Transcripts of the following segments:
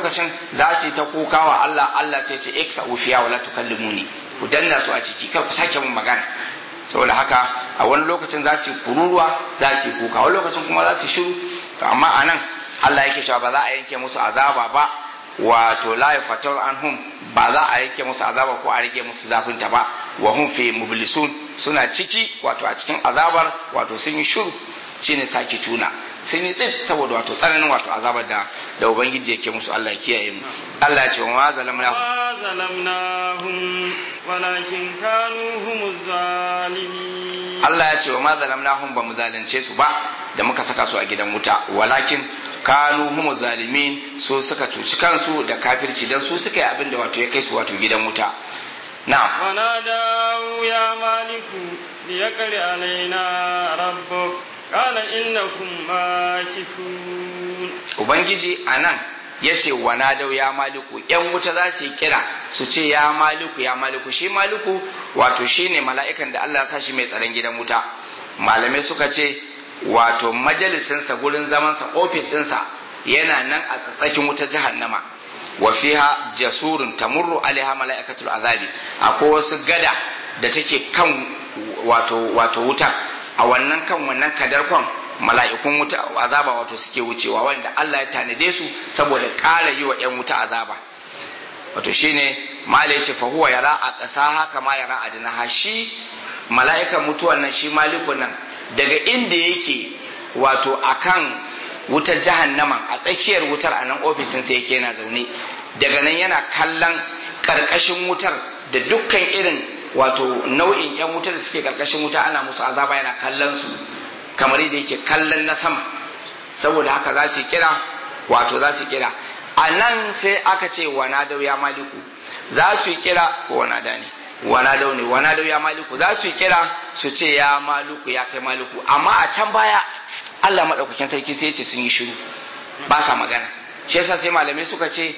lokacin za su yi ta kuka wa Allah Allah sai ce iksa ufiya wala tukallimuni ku danna su a ciki kar ku sake mun magana saboda haka a wani lokacin za su yi kururuwa za su yi kuka wani lokacin kuma za su yi shiru to amma anan Allah yake cewa ba za a yanke musu azaba ba wato la yafatar anhum ba za a yanke musu azaba ko a rage musu zafin ta ba wa hum fi mublisun suna ciki wato a cikin azabar wato sun yi shiru shine saki tuna sun yi tsit saboda wato tsananin wato azabar da da ubangiji yake musu Allah ya kiyaye mu Allah ya ce wa ma zalamna ما ظلمناهم ولكن كانوا هم الظالمين Allah ya ce wa ma zalamnahum ba mu zalunce su ba da muka saka su a gidan wuta walakin kanu humu zalimin su suka cuci kansu da kafirci dan su suka yi abin da wato ya kai su wato gidan wuta na'am ونادوا يا مالك ليقر علينا ربك قال إنكم ماكثون ubangiji anan ya ce wa nadau ya maliku yan wuta za su yi kira su ce ya maliku ya maliku shi maliku wato shi ne mala'ikan da Allah ya sa shi mai tsaron gidan wuta malamai suka ce wato majalisinsa gurin zamansa ofisinsa yana nan a tsatsakin wuta jahannama wa fiha jasurun tamurru alaiha mala'ikatul azabi akwai wasu gada da take kan wato wato wuta a wannan kan wannan kadarkon mala'ikun wuta azaba wato suke wucewa wanda Allah ya tanade su saboda ƙara yi wa ‘yan wuta azaba wato shine mala ya ce fahuwa yara a ƙasa haka ma yara a dinaha shi mala'ikan mutuwan nan shi malikun nan daga inda yake wato akan wutar jahannaman a tsakiyar wutar a nan ofisin sai yake yana zaune daga nan yana kallon ƙarƙashin wutar da dukkan irin wato nau'in ‘yan wutar da suke ƙarƙashin wuta ana musu azaba yana kallon su kamar yadda yake kallon na sama saboda haka za su kira wato za su kira a nan sai aka ce wana dau ya maliku za su kira ko wana da ne wana dau ne wana dau ya maliku za su kira su ce ya maliku ya kai maliku amma a can baya Allah madaukakin sarki sai ya ce sun yi shiru ba sa magana shi yasa sai malamai suka ce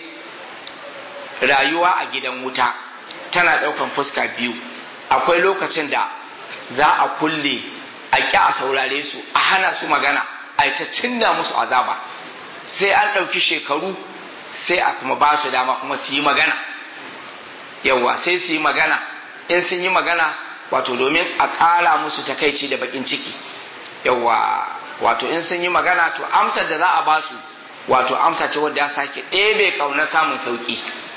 rayuwa a gidan wuta tana daukan fuska biyu akwai lokacin da za a kulle a ƙi a saurare su a hana su magana a ta cinna musu azaba sai an ɗauki shekaru sai a kuma ba su dama kuma su yi magana yawwa sai su yi magana in sun yi magana wato domin a ƙara musu takaici da baƙin ciki yawwa wato in sun yi magana to amsar da za a ba su wato amsa ce wadda ya sake ɗebe ƙaunar samun sauƙi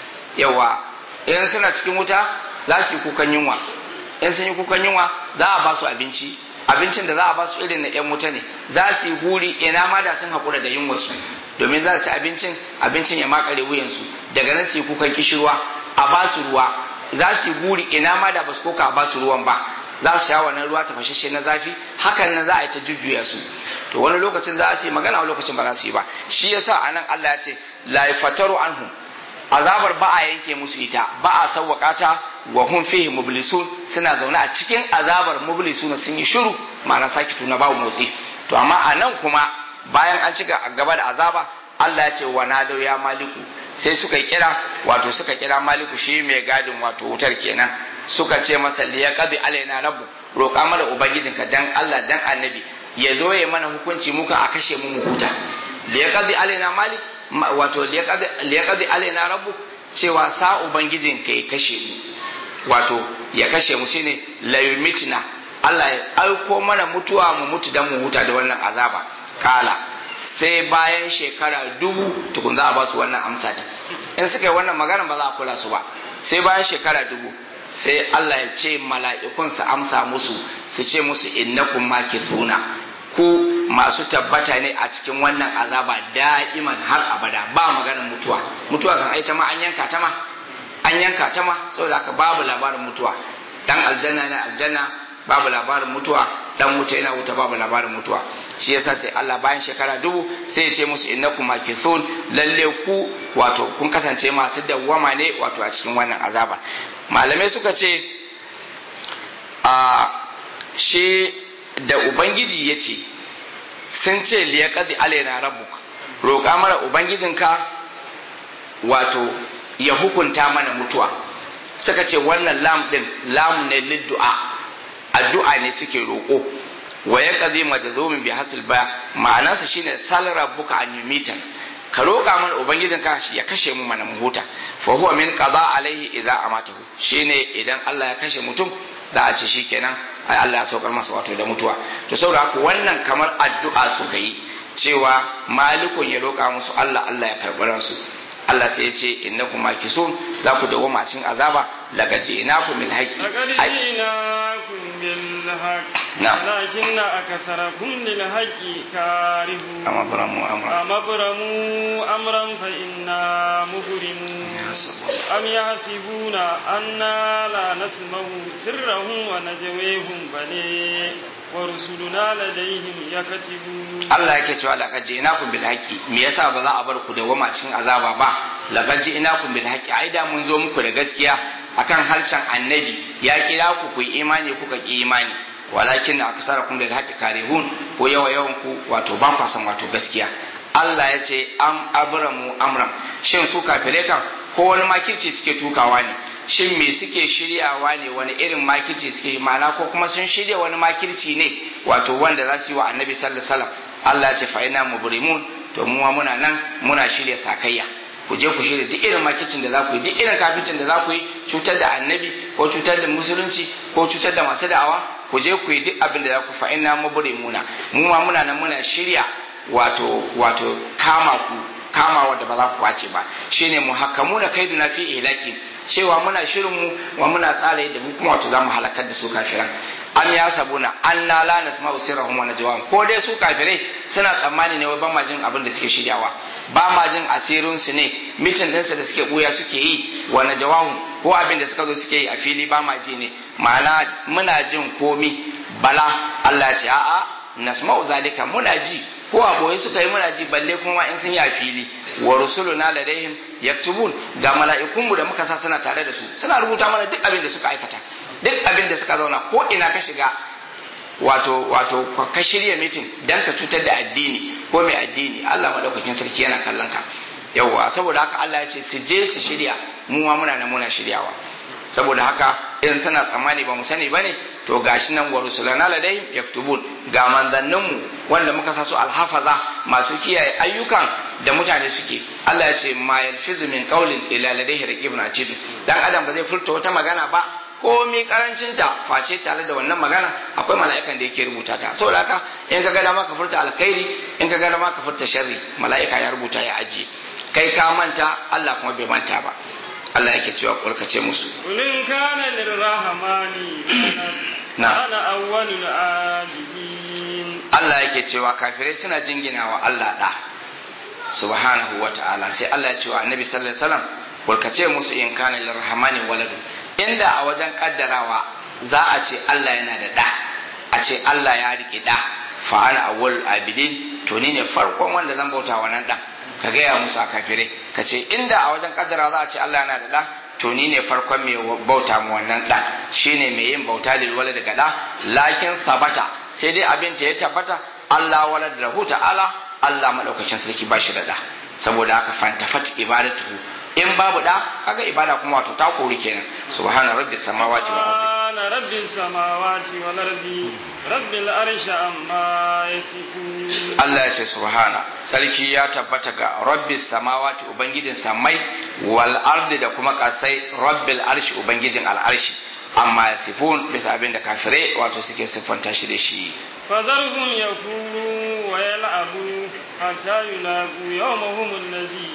yawwa in suna cikin wuta za su yi kukan yunwa in sun yi kukan yunwa za a ba su abinci abincin da za a ba su irin na yan wuta ne za su yi guri ina ma da sun haƙura da yin wasu domin za su abincin abincin ya makare wuyansu daga nan su yi kukan kishirwa a ba su ruwa za su yi guri ina ma da ba su koka a ba su ruwan ba za su sha wannan ruwa ta fashashe na zafi hakan nan za a yi ta jujjuya su to wani lokacin za su yi magana wani lokacin ba za su yi ba shi yasa anan Allah ya ce la yafataru anhum azabar ba a yanke musu ita ba a sawwaka ta wa hum fihi mublisun suna zaune a cikin azabar mublisun sun yi shiru ma'ana sakitu na babu motsi to amma a nan kuma bayan an ci gaba da azaba Allah ya ce wa nadau ya maliku sai suka kira wato suka kira maliku shi mai gadin wato wutar kenan suka ce masa liya qadi alaina rabbu roƙa mana ubangijinka dan Allah dan annabi ya zo ya mana hukunci muka a kashe mu mu huta liya qadi alaina malik wato liyaqadi alaina rabbuk cewa sa ubangijin ka ya kashe mu wato ya kashe mu shine la yumitna Allah ya aiko mana mutuwa mu mutu dan mu huta da wannan azaba kala sai bayan shekara dubu tukun za a ba su wannan amsa din in suka yi wannan magana ba za a kula su ba sai bayan shekara dubu sai Allah ya ce mala'ikun su amsa musu su ce musu innakum makithuna ku masu tabbata ne a cikin wannan azaba da'iman har abada ba maganar mutuwa mutuwa kan aita ma an yanka ta ma an yanka ta ma saboda haka babu labarin mutuwa dan aljanna ne aljanna babu labarin mutuwa dan wuta yana wuta babu labarin mutuwa shi yasa sai Allah bayan shekara dubu sai ya ce musu innakum makithun lalle ku wato kun kasance masu dawwama ne wato a cikin wannan azaba malamai suka ce a shi da ubangiji ya ce sun ce liyaqadi alaina rabbuk roƙa mana ubangijinka wato ya hukunta mana mutuwa suka ce wannan lam din lam ne liddu'a addu'a ne suke roƙo wa ya qadi majzumin bi hasil ba ma'anarsa shine sal rabbuka an yumitan ka roƙa mana ubangijin ka shi ya kashe mu mana mu huta fa huwa min qada alaihi idza amatahu shine idan Allah ya kashe mutum za a ce shikenan ai Allah ya saukar masa wato da mutuwa to saboda haka wannan kamar addu'a suka yi cewa malikun ya roƙa musu Allah Allah ya karɓi ransu Allah sai ya ce innakum makisun za ku dawo macin azaba daga ji'nakum bil haqqi لقد جئناكم بالحق نعم. ولكن أكثركم للحق كارهون amma baramu amra أم أبرموا أمرا فإنا مبرمون أم يحسبون أنا لا نسمع سرهم ونجويهم بل ورسلنا لديهم يكتبون Allah yake cewa laqad ji'nakum bil haqqi me yasa ba za a bar ku da wama cikin azaba ba laqad ji'nakum bil haqqi ai da mun zo muku da gaskiya akan harshen annabi ya kira ku ku yi imani kuka ki imani walakin aksarakum lil haqqi karihun ko yawa yawan ku wato ba ku san wato gaskiya Allah ya ce am abramu amram shin su kafire kan ko wani makirci suke tukawa ne shin me suke shiryawa ne wani irin makirci suke mana ko kuma sun shirya wani makirci ne wato wanda za su yi wa annabi sallallahu alaihi wasallam Allah ya ce fa ina mubrimun to mu ma muna nan muna shirya sakayya ku je ku shirya duk irin makircin da za ku yi duk irin kafircin da za ku yi cutar da annabi ko cutar da musulunci ko cutar da masu da'awa ku je ku yi duk abin da za ku fa ina mubrimuna mu ma muna nan muna shirya wato wato kama ku kama wanda ba za ku kwace ba shine muhakkamuna kaiduna fi ihlaki cewa muna shirin mu wa muna tsara yadda mu kuma wato zamu halakar da su kafiran am ya sabuna an la la nasma'u sirrahum wa najwahum ko dai su kafirai suna tsammani ne wai ba ma jin abin da suke shiryawa ba ma jin asirin su ne mitin din su da suke buya suke yi wa najwahum ko abin da suka zo suke yi a fili ba ma ji ne ma'ana muna jin komi bala Allah ya ce a'a nasma'u zalika muna ji ko a boye suka yi muna ji balle kuma ma in sun yi a fili wa rusuluna ladaihim yaktubun ga mala'ikunmu da muka sa suna tare da su suna rubuta mana duk abin da suka aikata duk abin da suka zauna ko ina ka shiga wato wato ka shirya mitin dan ka cutar da addini ko mai addini Allah madaukakin sarki yana kallon ka yawwa saboda haka Allah ya ce su je su shirya mu ma muna nan muna shiryawa saboda haka in suna tsammani ba mu sani bane to gashi nan wa rusulana ladai yaktubun ga manzanninmu wanda muka sa su alhafaza masu kiyaye ayyukan da mutane suke Allah ya ce ma yalfizu min qawlin ila ladaihi raqibun atid dan adam ba zai furta wata magana ba komai karancinta face tare da wannan magana akwai mala'ikan da yake rubuta ta saboda haka in ka ga dama ka furta alkhairi in ka ga dama ka furta sharri mala'ika ya rubuta ya ajiye kai ka manta Allah kuma bai manta ba Allah yake cewa kulkace musu قل إن كان للرحمن نعم. أنا أول العابدين Allah yake cewa kafirai suna jinginawa Allah da subhanahu wa ta'ala sai Allah ya ce wa annabi sallallahu alaihi wasallam kulkace musu in kana lirrahmani waladu inda a wajen kaddarawa za a ce Allah yana da da a ce Allah ya rike da fa ana awwal abidin to ni ne farkon wanda zan bauta wa nan da ka gaya musu a kafirai ka ce inda a wajen kaddarawa za a ce Allah yana da da to ni ne farkon mai bauta mu wannan da shine mai yin bauta lil walad ga da lakin sabata sai dai abin ta ya tabbata Allah walad lahu ta'ala Allah madaukakin sarki ba shi da da saboda haka fantafat ibadatuhu in babu da kaga ibada kuma wato ta kori kenan subhana rabbis samawati wal ardi سبحان رب السماوات والأرض رب العرش عما يصفون Allah ya ce subhana sarki ya tabbata ga rabbis samawati ubangijin samai wal ardi da kuma kasai rabbil arshi ubangijin al'arshi amma yasifun bisa abin da kafirai wato suke siffanta shi da shi فذرهم يقولوا ويلعبوا حتى يلاقوا يومهم الذي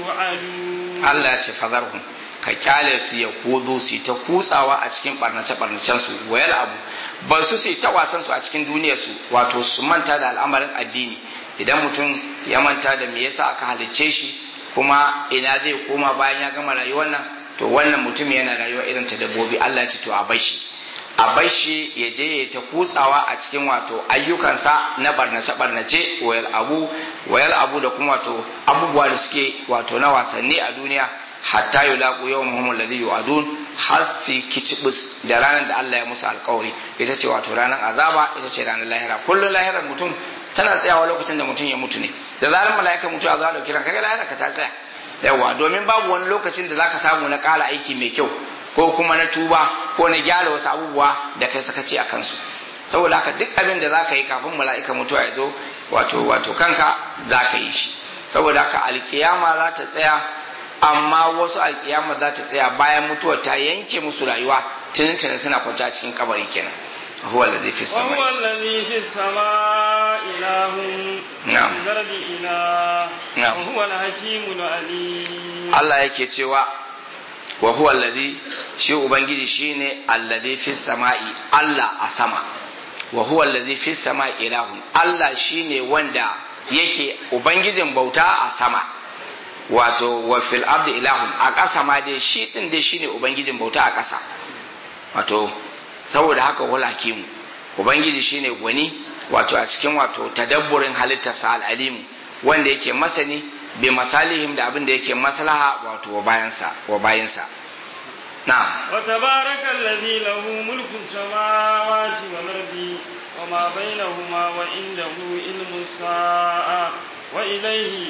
يوعدون Allah ya ce fazarhum ka kyale su ya kudu su ta kutsawa a cikin barnace barnacen su wayal abu ba su su ta wasan su a cikin duniyar su wato su manta da al'amarin addini idan mutum ya manta da me yasa aka halicce shi kuma ina zai koma bayan ya gama rayuwar nan to wannan mutum yana rayuwa irin ta dabbobi Allah ya ce to a bar shi a bar shi ya je ya ta kutsawa a cikin wato ayyukansa na barnace barnace wayal abu wayal abu da kuma wato abubuwa da suke wato na wasanni a duniya hatta yulaqu yawmahum alladhi yu'adun har su kicibus da ranar da Allah ya musu alkawari ita ce wato ranar azaba ita ce ranar lahira kullun lahirar mutum tana tsayawa lokacin da mutum ya mutu ne da zarar mala'ika mutu a zuwa dauki ranka ga lahira ka ta tsaya yawa domin babu wani lokacin da zaka samu na ƙara aiki mai kyau ko kuma na tuba ko na gyara wasu abubuwa da kai sakaci a kansu saboda haka duk abin da zaka yi kafin mala'ika mutuwa ya zo wato wato kanka zaka yi shi saboda haka alkiyama za ta tsaya amma wasu alkiyama za ta tsaya bayan mutuwa ta yanke musu rayuwa tunin suna kwance a cikin kabari kenan huwa alladhi fi samai وهو الذي في السماء إله نعم. في الأرض إله نعم. وهو الحكيم العليم Allah yake cewa wa huwa alladhi shi ubangiji shine alladhi fi samai Allah a sama wa huwa alladhi fi samai ilahun Allah shine wanda yake ubangijin bauta a sama wato wa fil ardi ilahun a ƙasa ma dai shi din dai shine ubangijin bauta a ƙasa wato saboda haka wala hakimu ubangiji shine gwani wato a cikin wato tadabburin halittarsa al'alimu wanda yake masani bi masalihim da abin da yake maslaha wato wa bayansa wa bayansa na'am وتبارك الذي له ملك السماوات والأرض وما بينهما وعنده علم الساعة وإليه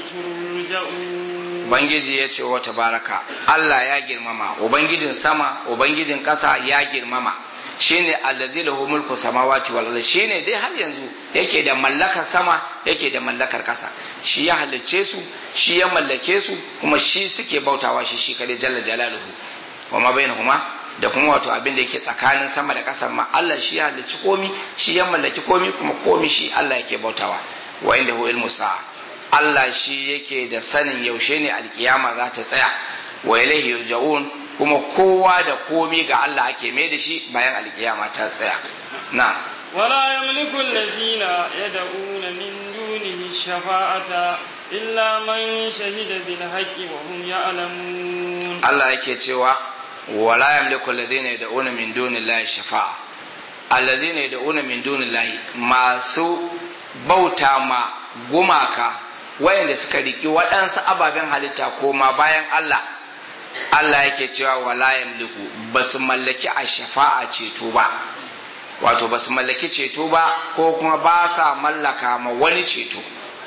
ترجعون ubangiji ya ce wa tabaraka Allah ya girmama ubangijin sama ubangijin ƙasa ya girmama shine allazi lahu mulku samawati wal ardi shine dai har yanzu yake da mallakar sama yake da mallakar ƙasa shi ya halicce su shi ya mallake su kuma shi suke bautawa shi shi kadai jalla jalaluhu wa ma bainahuma da kuma wato abin da yake tsakanin sama da ƙasa ma Allah shi ya halicci komi shi ya mallaki komi kuma komi shi Allah yake bautawa wa inda hu ilmu sa'a Allah shi yake da sanin yaushe ne alkiyama za ta tsaya wa ilaihi yurja'un kuma kowa da komi ga Allah ake mai da shi bayan alkiyama ta tsaya na ولا يملك الذين يدعون من دونه الشفاعة إلا من شهد بالحق وهم يعلمون Allah yake cewa wala yamliku alladhina yad'una min dunillahi shafa'a alladhina yad'una min dunillahi masu bauta ma gumaka wayanda suka riki waɗansu ababen halitta koma bayan Allah Allah yake cewa wala yamliku basu mallaki a shafa'a ceto ba wato basu mallaki ceto ba ko kuma ba sa mallaka ma wani ceto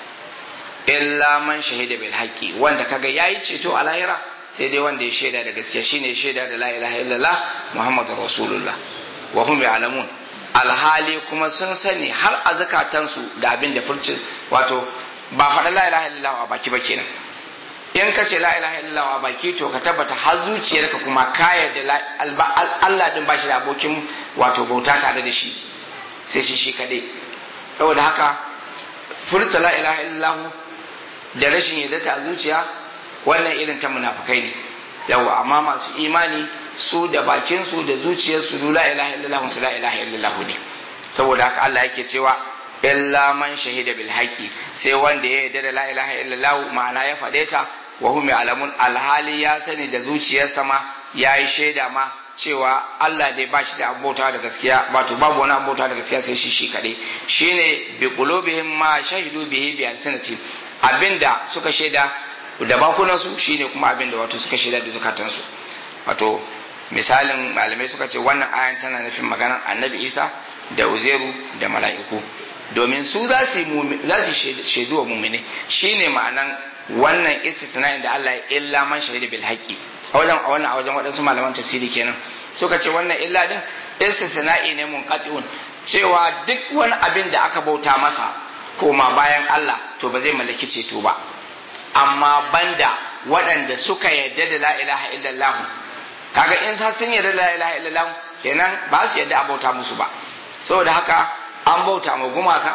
illa man shahida bil haqqi wanda kaga yayi ceto a lahira sai dai wanda ya shaida da gaskiya shine shaida da la ilaha illallah muhammadur rasulullah wa hum ya'lamun alhali kuma sun sani har a zakatansu da abin da furci wato ba faɗa la ilaha illallah a baki ba kenan in ka ce la ilaha illallah a baki to ka tabbata har zuciyarka kuma ka yarda Allah din bashi da abokin wato bauta tare da shi sai shi shi kadai saboda haka furta la ilaha illallah da rashin yarda ta zuciya wannan irin ta munafukai ne yawa amma masu imani su da bakin su da zuciyar su la ilaha illallah su la ilaha illallah ne saboda haka Allah yake cewa illa man shahida bil haqi sai wanda ya yarda da la ilaha illallah ma'ana ya faɗe ta wa hum ya'lamun alhali ya sani da zuciyarsa ma yayi shaida ma cewa Allah dai ba shi da abota da gaskiya wato babu wani abota da gaskiya sai shi shi kadai shine bi qulubihim ma shahidu bihi bi alsinati abinda suka shaida da bakunan su shine kuma abinda wato suka shaida da zukatansu wato misalin malamai suka ce wannan ayan tana nufin maganar annabi Isa da Uzairu da mala'iku domin su za su shaidu wa mumini shine ma'anan wannan istisna'in da Allah ya illa man shahida bil haqqi a wajen a wannan a wajen waɗansu malaman tafsiri kenan suka ce wannan illa din istisna'i ne munqati'un cewa duk wani abin da aka bauta masa koma bayan Allah to ba zai mallaki ceto ba amma banda waɗanda suka yarda da la ilaha illallah kaga in sa sun yarda da la ilaha illallah kenan ba su yarda a bauta musu ba saboda haka an bauta ma gumaka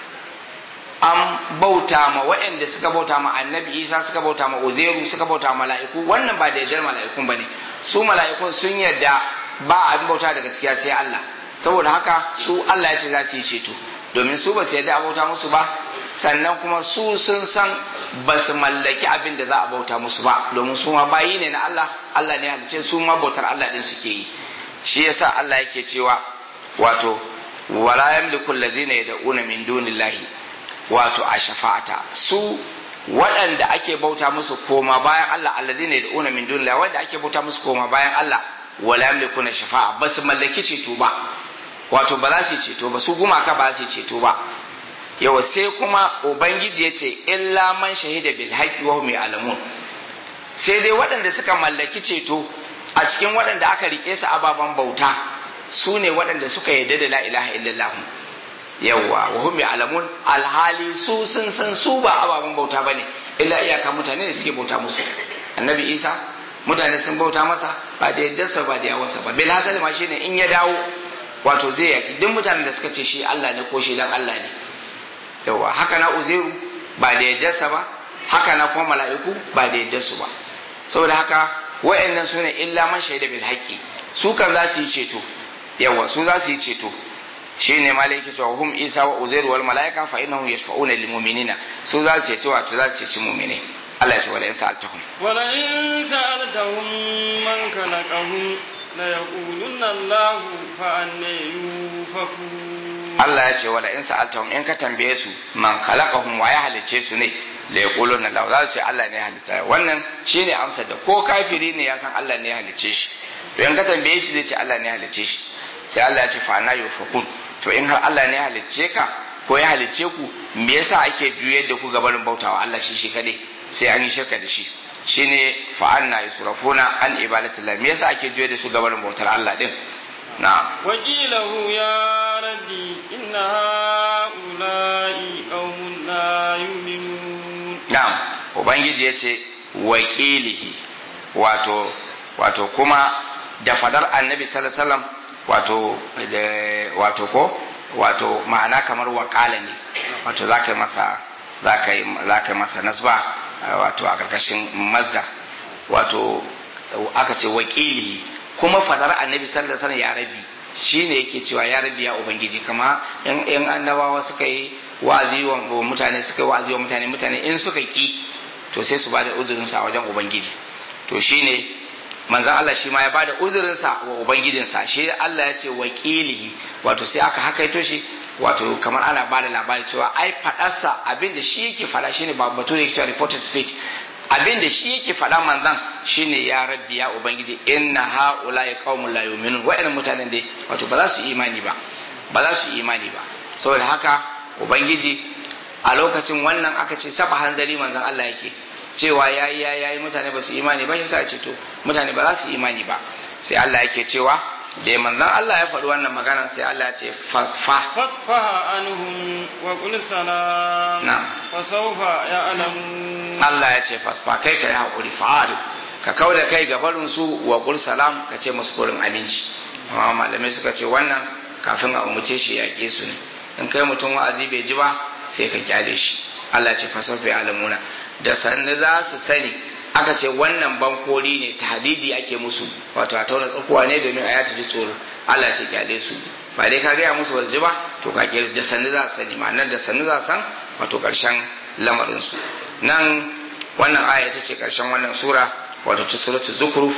an bauta ma waɗanda suka bauta ma annabi isa suka bauta ma uzeru suka bauta ma mala'iku wannan ba da yardar mala'ikun ba ne su mala'ikun sun yarda ba abin bauta da gaskiya sai Allah saboda haka su Allah ya ce za su yi ceto domin su ba su yarda a bauta musu ba sannan kuma su sun san ba su mallaki abin da za a bauta musu ba domin su ma bayi ne na Allah Allah ne halice su ma bautar Allah din suke yi shi yasa Allah yake cewa wato wala yamliku allazina yad'una min dunillahi wato a shafa'ata su waɗanda ake bauta musu koma bayan Allah allazina yad'una min dunillahi wanda ake bauta musu koma bayan Allah wala yamliku na shafa'a ba su mallaki ceto ba wato ba za su ceto ba su gumaka ba za su ceto ba yawa sai kuma ubangiji ya ce illa man shahida bil haqqi wa hum ya'lamun sai dai waɗanda suka mallaki ceto a cikin waɗanda aka rike su ababen bauta su ne waɗanda suka yarda da la ilaha illallah yawa wa hum ya'lamun alhali su sun san su ba ababen bauta bane illa iyaka mutane da suke bauta musu annabi isa mutane sun bauta masa ba da yaddarsa ba da yawansa ba bil hasali ma shine in ya dawo wato zai yaki duk mutanen da suka ce shi Allah ne ko shi dan Allah ne yawa haka na uzairu ba da yaddarsa ba haka na kuma mala'iku ba da yaddarsu ba saboda haka wa'annan su ne illa man shaida bil haqqi su kan za su yi ceto yawa su za su yi ceto shi ne malaiki cewa hum isa wa uzairu wal mala'ika fa innahum yashfa'una lil mu'minina su za su ceci wato za su ceci mu'minai Allah ya ce wala in sa'altahum wala in sa'altahum man khalaqahum la yaqulunna Allah fa anna yufakun Allah ya ce wala in sa'altahum in ka tambaye su man khalaqahum wa ya halice su ne la yaqulunna Allah za su ce Allah ne ya halitta wannan shine amsar da ko kafiri ne ya san Allah ne ya halice shi to in ka tambaye shi zai ce Allah ne ya halice shi sai Allah ya ce fa anna yufakun to in har Allah ne ya halicce ka ko ya halicce ku me yasa ake juyar da ku gabarin bautawa Allah shi shi kadai sai an yi shirka da shi shine fa anna yusrafuna an ibadatillah me yasa ake juyar da su gabarin bautar Allah din na'am wakilahu ya rabbi inna haula'i qaumun la yu'minun na'am ubangiji yace wakilihi wato wato kuma da fadar annabi sallallahu alaihi wasallam wato wato ko wato ma'ana kamar wakala ne wato za ka yi masa za ka yi masa nasba wato a ƙarƙashin mazda wato aka ce wakili kuma fadar annabi sallallahu alaihi wasallam ya rabi shine yake cewa ya rabi ya ubangiji kama in annabawa suka yi wa'azi wa mutane suka yi wa'azi wa mutane mutane in suka ki to sai su ba da uzurinsa a wajen ubangiji to shine manzan Allah shi ma ya bada uzurinsa wa ubangijinsa shi Allah ya ce wakilihi wato sai aka hakaito shi wato kamar ana bada labari cewa ai fadarsa abin da shi yake fada shine ba batu da yake reported speech abin da shi yake fada manzan shine ya rabbi ya ubangiji inna haula ya qaumun la yu'minun wa'annan mutanen dai wato ba za su imani ba ba za su imani ba saboda haka ubangiji a lokacin wannan aka ce saba hanzari manzan Allah yake cewa yayi yayi mutane ba su imani ba shi sa ce to mutane ba za su imani ba sai Allah yake cewa da manzon Allah ya faɗi wannan magana sai Allah ya ce fasfa fasfaha anhum wa qul salam na'am fa sawfa ya'lamun Allah ya ce fasfa kai kai hakuri fa'alu ka kauda kai ga barin su wa qul salam ka ce musu kurin aminci amma malamai suka ce wannan kafin a umuce shi yaƙe su ne in kai mutum wa'azi bai ji ba sai ka kyale shi Allah ya ce fasawfa ya'lamuna da sannu za su sani aka ce wannan bankori ne tahdidi ake musu wato a tauna tsakuwa ne domin a yata ji tsoro Allah ce kyale su ba dai ka gaya musu waje ba to ka kyale da sannu za su sani ma'anar da sannu za su san wato karshen lamarin su nan wannan aya ita ce karshen wannan sura wato ta suratul zukhruf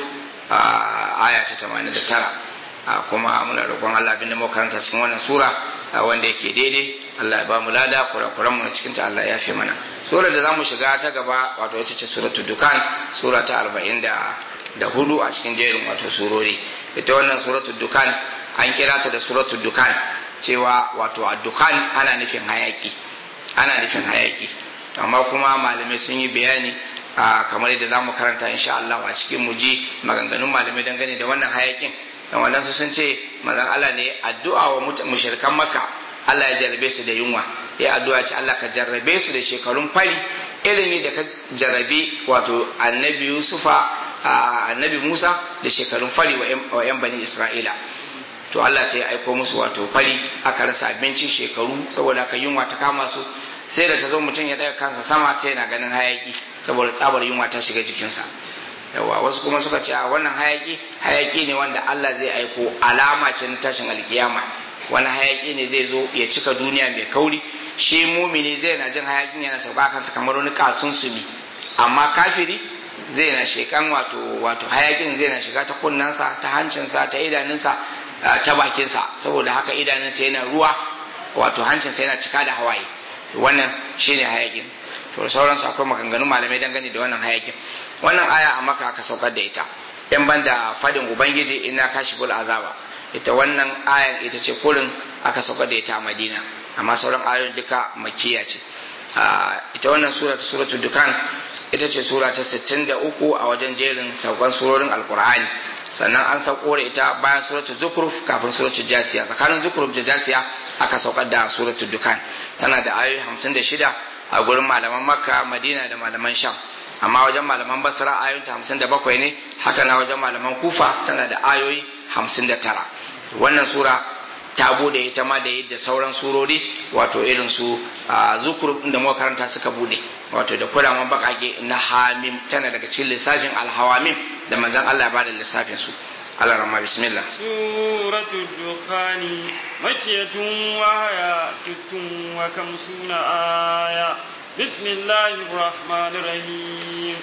aya ta 89 kuma muna roƙon Allah abinda muka karanta cikin wannan sura wanda yake daidai Allah ya ba mu lada kurakuran mu cikin ta Allah ya fi mana sura da zamu shiga ta gaba wato ita ce suratul dukan sura ta 44 a cikin jerin wato surori ita wannan suratul dukan an kira ta da suratul dukan cewa wato ad-dukan ana nufin hayaki ana nufin hayaki amma kuma malamai sun yi bayani kamar yadda zamu karanta insha Allah a cikin muji maganganun malamai dangane da wannan hayakin dan wannan sun ce manzon Allah ne addu'a wa mushrikan Makka Allah ya jarrabe su da yunwa ya addu'a ce Allah ka jarrabe su da shekarun fari irin da ka jarrabe wato annabi Yusufa annabi Musa da shekarun fari wa yan bani Isra'ila to Allah sai ya aiko musu wato fari aka rasa abincin shekaru saboda aka yunwa ta kama su sai da ta zo mutum ya daga kansa sama sai yana ganin hayaki saboda tsabar yunwa ta shiga jikinsa yawa wasu kuma suka ce a wannan hayaki hayaki ne wanda Allah zai aiko alama ce na tashin alkiyama wani hayaki ne zai zo ya cika duniya mai kauri shi mumini zai na jin hayakin yana sauka kansa kamar wani kasun sumi amma kafiri zai na shekan wato wato hayakin zai na shiga ta kunnansa ta hancinsa ta idanunsa ta bakinsa saboda haka idanunsa yana ruwa wato hancinsa yana cika da hawaye wannan shine hayakin to sauransu akwai maganganun malamai dangane da wannan hayakin wannan aya a maka aka saukar da ita in banda fadin ubangiji ina kashiful azaba ita wannan ayan ita ce kurin aka saukar da ita a madina amma sauran ayoyin duka makiya ce ita wannan sura ta suratul dukan ita ce sura ta 63 a wajen jerin saukan surorin alkur'ani sannan an sauko da ita bayan suratul zukruf kafin suratul jasiya tsakanin zukruf da jasiya aka saukar da suratul dukan tana da ayoyi 56 a gurin malaman makka madina da malaman sham amma wajen malaman basra ayoyin hamsin da bakwai ne haka na wajen malaman kufa tana da ayoyi hamsin da tara wannan sura ta bude ita ma da yadda sauran surori wato irin su zukur da muka karanta suka bude wato da kuraman bakake na hamim tana daga cikin lissafin alhawamim da manzon Allah ya bada lissafin su Allah rahma bismillah suratul dukhani makiyatun wa haya sittun wa kamsuna aya bismillahir rahmanir rahim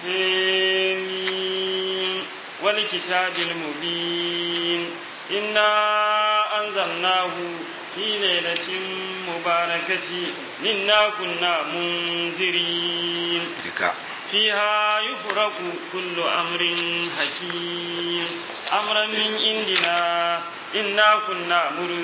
wal kitabil mubin inna anzalnahu في ليلة مباركة إنا كنا منذرين فيها يفرق كل أمر حكيم أمرا من عندنا إنا كنا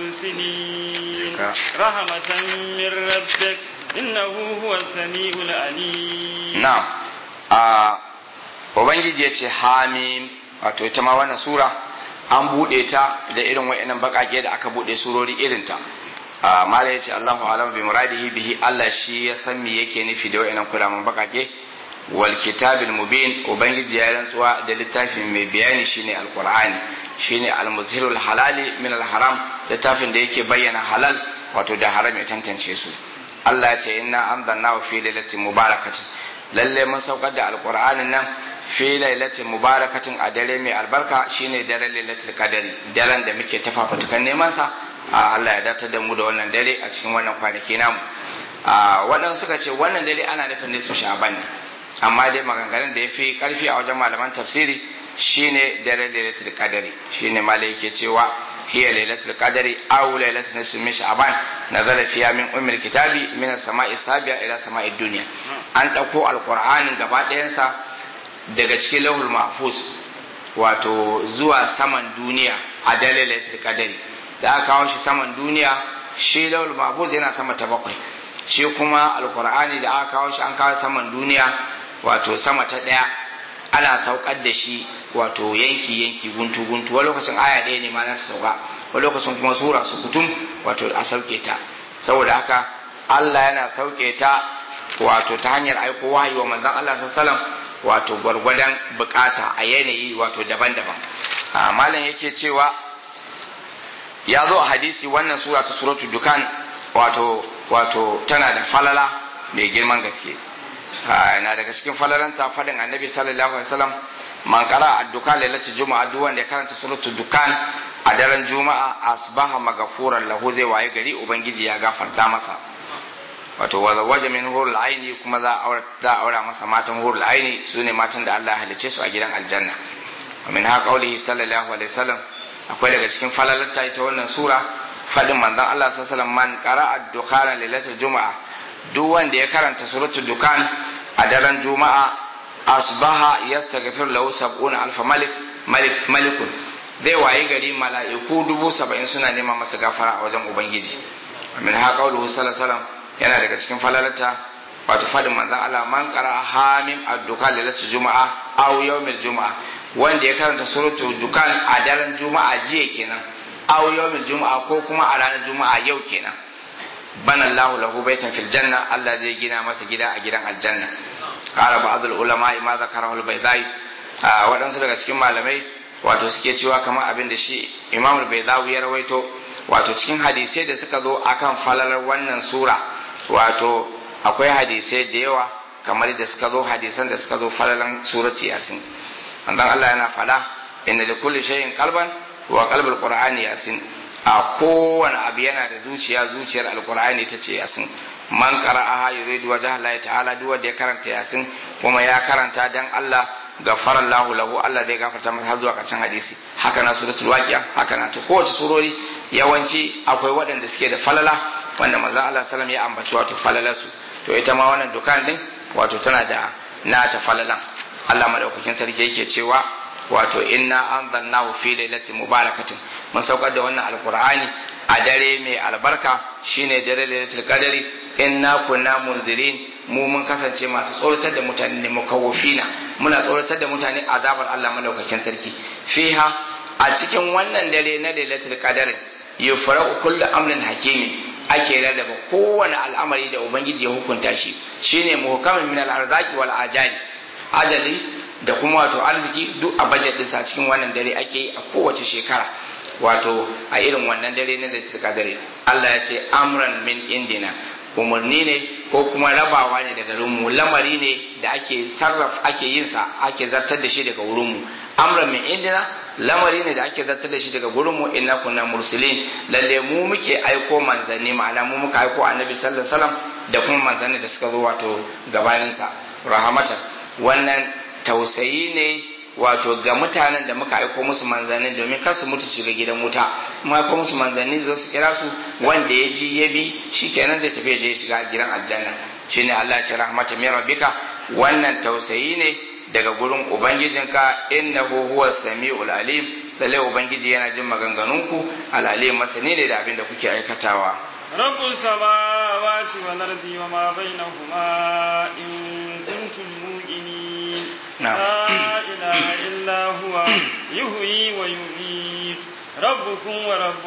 مرسلين رحمة من ربك إنه هو السميع العليم نعم آه Ubangiji ya ce hamim wato ita ma wannan sura an buɗe ta da irin wa'annan baƙaƙe da aka buɗe surori irin ta mala yace Allahu alam bi muradihi bihi Allah shi ya san me yake nufi da wa'annan kulaman baƙaƙe wal kitabil mubin ubangiji ya rantsuwa da littafin mai bayani shine alqur'ani shine almuzhirul halali min alharam littafin da yake bayyana halal wato da haram ya tantance su Allah ya ce inna anzalnahu fi lailatin mubarakatin lalle mun saukar da alqur'anin nan fi lailatin mubarakatin a dare mai albarka shine daren lailatul qadari daren da muke tafafatukan neman sa Allah ya datar da mu da wannan dare a cikin wannan kwanaki namu waɗansu suka ce wannan dare ana nufin nisfu sha'ban ne amma dai maganganun da ya fi karfi a wajen malaman tafsiri shine daren lailatul qadari shine malai yake cewa hiya lailatul qadari aw lailatul nisfi min sha'ban nazala fiha min ummil kitabi min as-sama'i sabi'a ila sama'i dunya an dauko alqur'anin gaba ɗayansa daga cikin lahul mahfuz wato zuwa saman duniya a dalilin kadari da aka kawo shi saman duniya shi lahul mahfuz yana sama ta bakwai shi kuma alkur'ani da aka kawo shi an kawo saman duniya wato sama ta ɗaya ana saukar da shi wato yanki yanki guntu guntu wani lokacin aya ɗaya ne ma na sauka wani lokacin kuma sura su kutum wato a sauke ta saboda haka Allah yana sauke ta wato ta hanyar aiko wahayi wa manzon Allah sallallahu alaihi wasallam wato gwargwadon bukata a yanayi wato daban-daban malam yake cewa ya zo a hadisi wannan sura ta suratu dukan wato wato tana da falala mai girman gaske na daga cikin falalanta fadin annabi sallallahu alaihi wasallam man qara ad-dukan lailatul juma'a duk wanda ya karanta suratu dukan a daren juma'a asbaha magafuran lahu zai waye gari ubangiji ya gafarta masa wato waje min hurul aini kuma za a aura masa matan hurul aini su ne matan da Allah ya halice su a gidan aljanna wa min haka qaulihi sallallahu alaihi wasallam akwai daga cikin falalarta ita wannan sura fadin manzon Allah sallallahu alaihi wasallam man qara'a ad-dukhana lailatul juma'a duk wanda ya karanta suratul dukan a daren juma'a asbaha yastaghfir lahu sab'una alf malik malik malikun zai wayi gari mala'iku dubu saba'in suna neman masa gafara a wajen ubangiji min haka qaulihi sallallahu alaihi wasallam yana daga cikin falalata wato fadin manzon Allah man qara hamim ad-dukan lailatul juma'a aw yawmil juma'a wanda ya karanta suratul dukan a daren juma'a jiya kenan aw yawmil juma'a ko kuma a ranar juma'a yau kenan bana Allahu lahu baitan fil janna Allah zai gina masa gida a gidan aljanna qala ba'd ulama ma zakarahu al-baydai waɗansu daga cikin malamai wato suke cewa kamar abin da shi Imam al-Baydawi ya rawaito wato cikin hadisai da suka zo akan falalar wannan sura wato akwai hadisai da yawa kamar da suka zo hadisan da suka zo falalan surati yasin annan Allah yana fada inna da kulli shay'in qalban wa qalbul qur'ani yasin a kowane abu yana da zuciya zuciyar alqur'ani ta ce yasin man qara'aha yuridu wajha Allah ta'ala duk wanda ya karanta yasin kuma ya karanta dan Allah gafara Allah lahu Allah zai gafarta masa zuwa karshen hadisi haka na suratul waqi'a haka na ta kowace surori yawanci akwai waɗanda suke da falala wanda manzon Allah sallam ya ambaci wato falalarsu to ita ma wannan dukan din wato tana da nata falalan Allah madaukakin sarki yake cewa wato inna anzalnahu fi lailatin mubarakatin mun saukar da wannan alqur'ani a dare mai albarka shine dare lailatul qadari inna kunna munzirin mu mun kasance masu tsoratar da mutane ne mukawwifina muna tsoratar da mutane azabar Allah madaukakin sarki fiha a cikin wannan dare na lailatul qadari yufraqu kullu amrin hakimi ake rarraba kowane al'amari da ubangiji ya hukunta shi shine muhkamin min al-arzaki wal ajali ajali da kuma wato arziki duk a budget ɗinsa cikin wannan dare ake yi a kowace shekara wato a irin wannan dare na da dare Allah ya ce amran min indina umarni ne ko kuma rabawa ne daga mu lamari ne da ake sarraf ake yin sa ake zartar da shi daga wurin mu amran min indina lamari ne da ake zartar da shi daga gurin mu inna kunna mursalin lalle mu muke aiko manzanni ma'ana mu muka aiko annabi sallallahu alaihi wasallam da kuma manzanni da suka zo wato gabanin sa rahamatan wannan tausayi ne wato ga mutanen da muka aiko musu manzanni domin kar su mutu shiga gidan wuta mu aiko musu manzanni zo su kira su wanda ya ji ya bi shikenan zai tafi je shiga gidan aljanna shine Allah ya ce rahmatan min rabbika wannan tausayi ne daga gurin ubangijinka innahu huwa samiul alim lalle ubangiji yana jin maganganunku alalim masani ne da abin da kuke aikatawa رب السماوات والأرض وما بينهما إن كنتم موقنين نعم. لا إله إلا هو يحيي ويميت ربكم ورب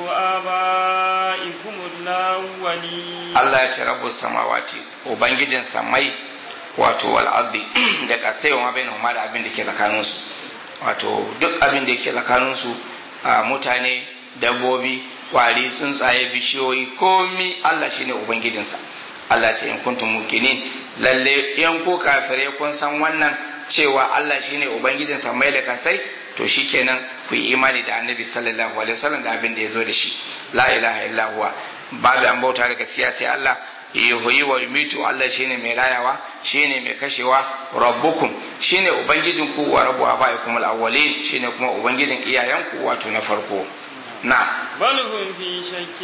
آبائكم الأولين Allah ya ce rabbus samawati ubangijin samai wato wal ardi da kasai wa bainahuma da abin da ke tsakanin su wato duk abin da ke tsakanin su a mutane dabbobi kwari tsuntsaye bishiyoyi komi Allah shine ubangijin sa Allah ya ce in kuntum muqinin lalle in ku kafirai kun san wannan cewa Allah shine ubangijin samai da kasai to shikenan ku yi imani da annabi sallallahu alaihi wasallam da abin da ya zo da shi la ilaha illa huwa babu an bauta da gaskiya sai Allah yuhyi wa yumitu Allah shine mai rayawa shine mai kashewa rabbukum shine ubangijin ku wa rabbu abaikum al-awwalin shine kuma ubangijin iyayenku wato na farko na بل هم في شك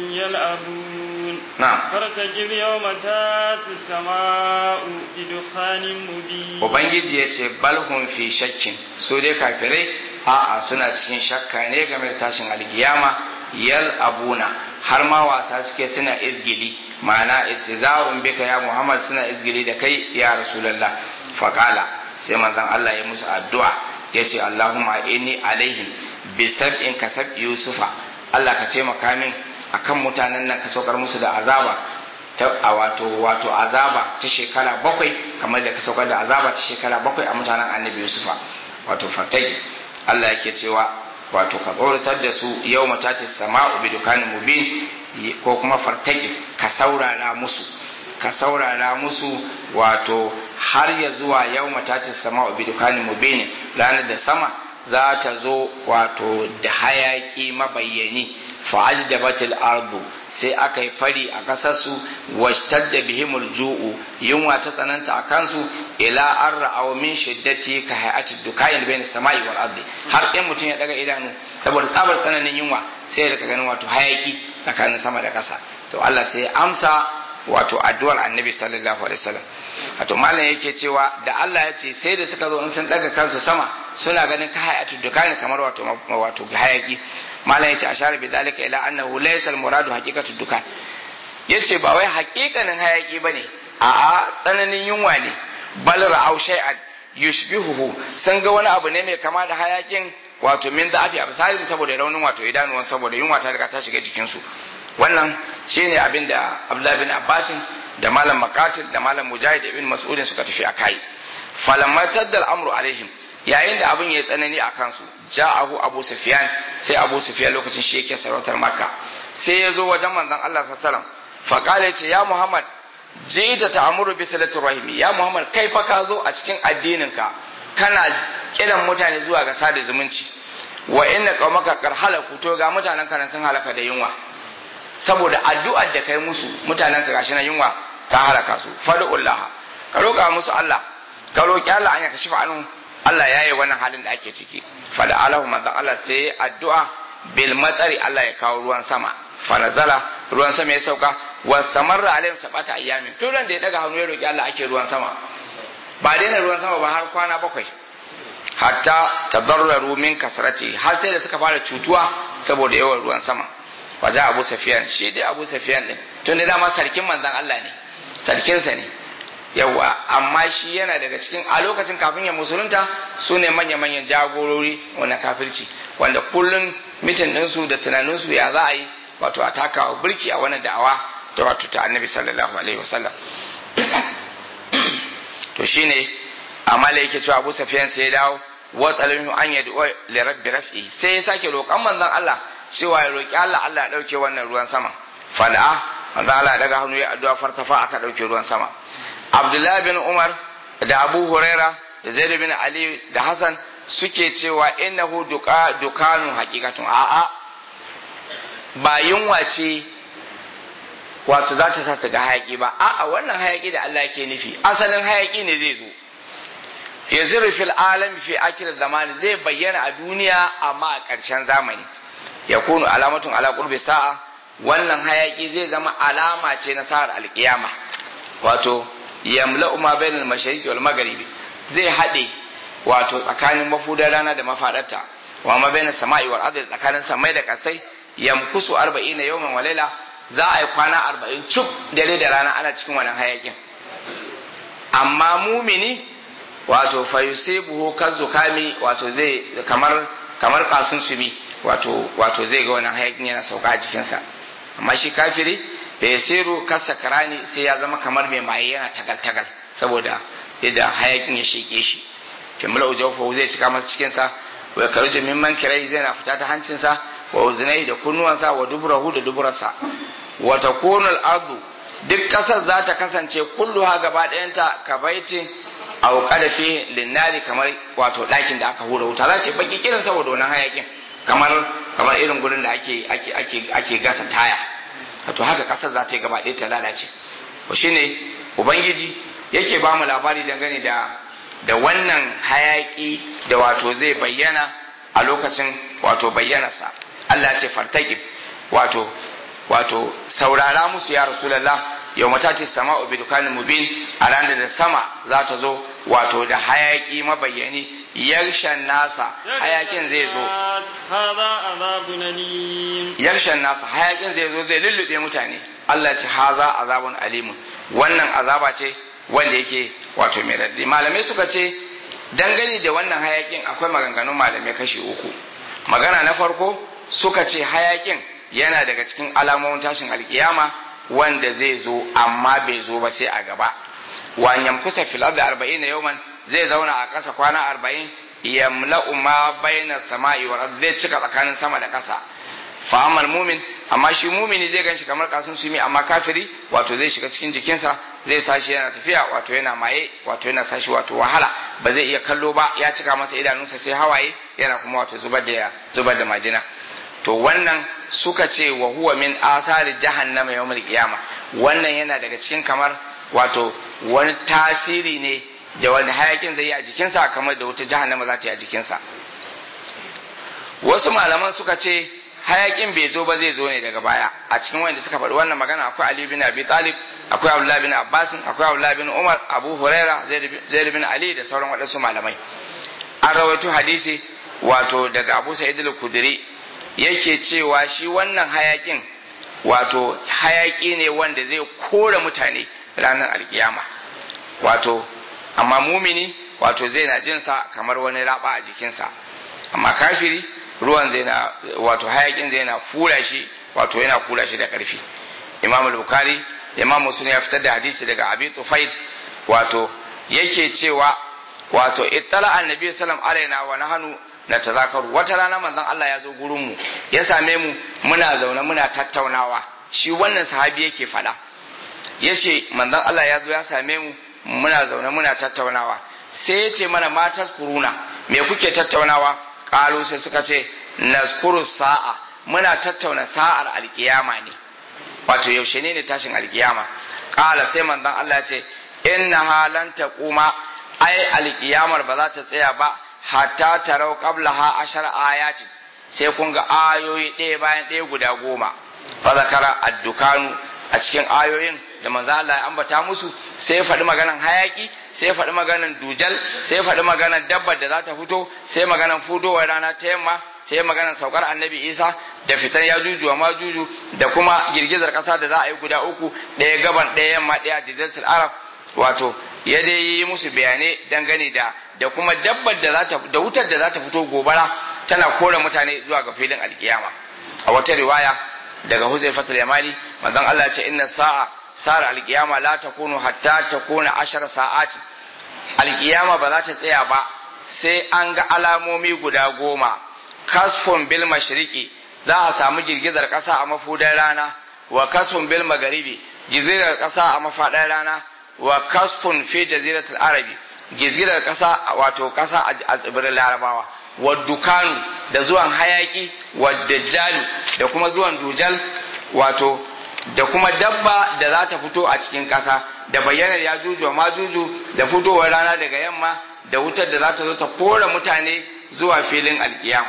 يلعبون na فارتقب يوم تاتي السماء بدخان مبين ubangiji ya ce balhum fi shakkin su dai kafirai a'a suna cikin shakka ne game da tashin alkiyama yal abuna har ma wasa suke suna izgili ma'ana istiza'un bika ya muhammad suna izgili da kai ya rasulullah faqala sai manzon Allah ya musu addu'a yace allahumma inni alaihim bi sab'in kasab yusufa Allah ka taimaka min akan mutanen nan ka saukar musu da azaba ta a wato wato azaba ta shekara bakwai kamar da ka saukar da azaba ta shekara bakwai a mutanen annabi yusufa wato fatagi Allah yake cewa wato ka tsoratar da su yau matatis sama'u bi dukanin mubin ko kuma fartaki ka saurara musu ka saurara musu wato har ya zuwa yau matatis sama'u bi dukanin mubin ranar da sama za ta zo wato da hayaki mabayyani fa'ajdabatil ardu sai aka yi fari a kasarsu washtadda bihimul ju'u yunwa ta tsananta a kansu ila an ra'aw min shiddati ka hay'atid dukayin bain samai wal ardi har in mutum ya daga idanu saboda tsabar tsananin yunwa sai ya rika ganin wato hayaki tsakanin sama da kasa to Allah sai ya amsa wato addu'ar annabi sallallahu alaihi wasallam wato malam yake cewa da Allah ya ce sai da suka zo in sun daga kansu sama suna ganin ka hay'atid dukayin kamar wato wato hayaki malam yace ashara bi dalika ila annahu laysa al muradu haqiqatu dukan yace ba wai haƙiƙanin hayaki bane a'a tsananin yunwa ne bal ra'aw shay'an yushbihuhu sun ga wani abu ne mai kama da hayakin wato min da'afi absarin saboda raunin wato idanuwan saboda yunwa ta riga ta shiga jikin su wannan shine abin da Abdullah bin Abbas da malam Maqatil da malam Mujahid ibn Mas'ud suka tafi akai falamma taddal amru alaihim yayin da abin ya tsanani a kansu ja'ahu abu sufyan sai abu sufyan lokacin shi yake sarautar makka sai ya zo wajen manzon Allah sallallahu alaihi wasallam fa kale ce ya muhammad jita ta'muru bi salatir rahimi ya muhammad kai fa ka zo a cikin addininka kana kiran mutane zuwa ga sada zumunci wa inna qaumaka qad halaku to ga mutanen ka sun halaka da yunwa saboda addu'ar da kai musu mutanen ka gashi na yunwa ta halaka su fadullah ka roƙa musu Allah ka roƙi Allah an ya kashi fa'anu Allah ya yi wannan halin da ake ciki fada alahu manzon Allah sai addu'a bil matsari Allah ya kawo ruwan sama fanazala ruwan sama ya sauka wa samarra alaihim sabata ayyamin to ran da ya daga hannu ya roki Allah ake ruwan sama ba daina ruwan sama ba har kwana bakwai hatta tadarraru min kasrati har sai da suka fara cutuwa saboda yawan ruwan sama waje Abu Sufyan shi dai Abu Sufyan din tun da dama sarkin manzon Allah ne sarkinsa ne yawa amma shi yana daga cikin a lokacin kafin ya musulunta su ne manya-manyan jagorori wani kafirci wanda kullum mitin ɗinsu da tunaninsu ya za a yi wato a takawa birki a wani da'awa ta wato ta annabi sallallahu alaihi wasallam to shine amala yake cewa Abu Sufyan sai ya dawo wa talamin an yad'u li rabbi raf'i sai ya sake roƙon manzon Allah cewa ya roƙi Allah Allah ya dauke wannan ruwan sama fada manzon Allah ya daga hannu ya addu'a fartafa aka dauke ruwan sama Abdullahi bin Umar da Abu Huraira da Zaid bin Ali da Hassan suke cewa innahu duka dukanun haqiqatun a'a ba yunwa ce wato za ta sa su ga hayaki ba a'a wannan hayaki da Allah yake nufi asalin hayaki ne zai zo yaziru fil alam fi akhir zamani zai bayyana a duniya amma a ƙarshen zamani ya kunu alamatun ala qurbi sa'a wannan hayaki zai zama alama ce na sa'ar alkiyama wato yamla'u ma bainal mashariqi wal magharibi zai haɗe wato tsakanin mafudar rana da mafadarta wa ma bainas sama'i wal ardi tsakanin samai da kasai yamkusu 40 yawman wa laila za a yi kwana 40 cuk dare da rana ana cikin wannan hayakin amma mumini wato fayusibuhu kazzukami wato zai kamar kamar kasun sumi wato wato zai ga wannan hayakin yana sauka a jikinsa amma shi kafiri da ya siru kasa karani sai ya zama kamar mai maye yana tagal tagal saboda yadda hayakin ya sheke shi kimula ujawfa zai cika masa cikinsa wa karuju min mankirai zai na fita ta hancinsa wa uzunai da kunnuwansa wa duburahu da duburarsa wa takunu al-ardu duk kasar za ta kasance kulluha gaba ɗayanta ka baitin aw qada fi linnari kamar wato ɗakin da aka hura wuta za ta baki kirin saboda wannan hayakin kamar kamar irin gurin da ake ake ake ake gasa taya wato haka kasar za ta yi gaba ɗaya ta lalace to shine ubangiji yake ba mu labari dangane da da wannan hayaki da wato zai bayyana a lokacin wato bayyanarsa Allah ce fartaqib wato wato saurara musu ya rasulullah yau mata ce sama bi dukanin mubin a ranar da sama za ta zo wato da hayaki mabayyani yarshen nasa hayakin zai zo yarshen nasa hayakin zai zo zai lullube mutane Allah ce haza azabun alimun wannan azaba ce wanda yake wato mai raddi malamai suka ce dangane da wannan hayakin akwai maganganun malamai kashi uku magana na farko suka ce hayakin yana daga cikin alamomin tashin alkiyama wanda zai zo amma bai zo ba sai a gaba wa yamkusa fil ardi 40 yawman zai zauna a ƙasa kwana 40 yamla'u ma baina sama'i wal ardi zai cika tsakanin sama da ƙasa fa amal mumin amma shi mumini zai ganshi kamar kasun sumi amma kafiri wato zai shiga cikin jikinsa zai sashi yana tafiya wato yana maye wato yana sashi wato wahala ba zai iya kallo ba ya cika masa idanunsa sai hawaye yana kuma wato zubar da zubar da majina to wannan suka ce wa huwa min asari jahannama yawmul qiyama wannan yana daga cikin kamar wato wani tasiri ne da wani hayakin zai yi a jikinsa kamar da wata jahannama za ta yi a jikinsa wasu malaman suka ce hayakin bai zo ba zai zo ne daga baya a cikin wanda suka faɗi wannan magana akwai Ali bin Abi Talib akwai Abdullah bin Abbas akwai Abdullah bin Umar Abu Huraira Zaid bin Ali da sauran waɗansu malamai an rawaito hadisi wato daga Abu Sa'id al-Khudri yake cewa shi wannan hayakin wato hayaki ne wanda zai kore mutane ranar alkiyama wato amma mumini wato zai na jinsa kamar wani raba a jikinsa amma kafiri ruwan zai na wato hayakin zai na fura shi wato yana fura shi da ƙarfi imam al-bukhari imam muslim ya fitar da hadisi daga abi tufail wato yake cewa wato ittala annabi sallam alaina wa nahnu na tazakaru wata rana manzon Allah ya zo gurin mu ya same mu muna zaune muna tattaunawa shi wannan sahabi yake fada yace manzon Allah ya zo ya same mu muna zaune muna tattaunawa sai ya ce mana matas kuruna me kuke tattaunawa kalu sai suka ce naskuru sa'a muna tattauna sa'ar alkiyama ne wato yaushe ne ne tashin alkiyama kala sai manzon Allah ce inna halan taquma ai alkiyamar ba za ta tsaya ba hatta tarau qablaha ashar ayati sai kun ga ayoyi ɗaya bayan ɗaya guda goma fa zakara addukanu a cikin ayoyin da manzo Allah ya ambata musu sai faɗi maganan hayaki sai faɗi maganan dujal sai faɗi maganan dabbar da za ta fito sai maganan fudowar rana ta yamma sai maganan saukar annabi isa da fitar ya juju ma juju da kuma girgizar ƙasa da za a yi guda uku ɗaya gaban ɗaya yamma ɗaya jaziratul arab wato ya dai yi musu bayanai dangane da da kuma dabbar da za ta da wutar da za ta fito gobara tana kore mutane zuwa ga filin alkiyama a wata riwaya daga huzaifatul yamani manzon Allah ce inna sa'a sa'ar alkiyama la takunu hatta takuna ashar sa'ati alkiyama ba za ta tsaya ba sai an ga alamomi guda goma kasfun bil mashriqi za a samu girgizar ƙasa a mafudar rana wa kasfun bil magharibi girgizar ƙasa a mafaɗar rana wa kasfun fi jaziratul arabi girgizar ƙasa wato ƙasa a tsibirin larabawa wa dukanu da zuwan hayaki wa dajjalu da kuma zuwan dujal wato da kuma dabba da za ta fito a cikin ƙasa da bayyanar ya juju ma juju da fitowar rana daga yamma da wutar da za ta zo ta kora mutane zuwa filin alkiyama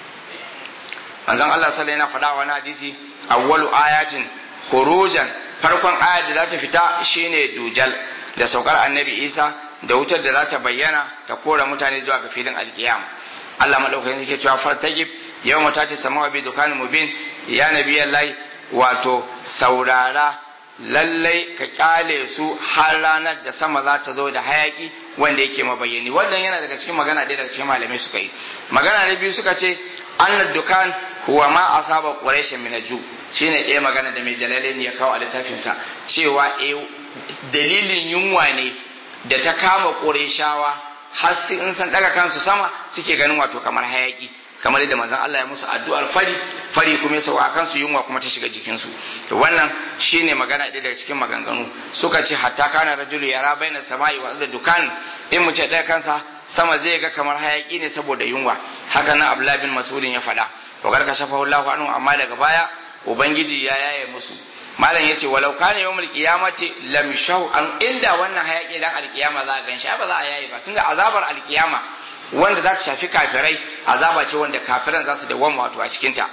manzon Allah sallallahu alaihi faɗa wani hadisi awwalu ayatin khurujan farkon ayat da za ta fita shine dujal da saukar annabi Isa da wutar da za ta bayyana ta kora mutane zuwa ga filin alkiyama Allah madaukakin yake cewa fartagib yawma tati samawa bi dukanin mubin ya nabiyallahi wato saurara lallai ka kyale su har ranar da sama za ta zo da hayaki wanda yake mabayyani wannan yana daga cikin magana ɗaya daga cikin malamai suka yi magana na biyu suka ce annad dukan huwa ma asaba quraish min aju shine ɗaya magana da mai jalalain ya kawo a littafinsa cewa eh dalilin yunwa ne da ta kama qurayshawa har sai in san daga kansu sama suke ganin wato kamar hayaki kamar yadda manzon Allah ya musu addu'ar fari fari kuma ya sauka kansu yunwa kuma ta shiga jikinsu to wannan shine magana ɗaya daga cikin maganganu suka ce hatta kana rajulu yara baina sama'i wa da dukan in mu ce ɗaya kansa sama zai ga kamar hayaki ne saboda yunwa haka nan Abdullah bin Mas'udin ya faɗa to garka shafahu Allahu anhu amma daga baya ubangiji ya yaye musu malam yace walau kana yawmul qiyamati lam shaw an inda wannan hayaki dan alkiyama za a ganshi ba za a yaye ba tunda azabar alkiyama wanda za ta shafi kafirai azaba ce wanda kafiran za su dawwama wato a cikinta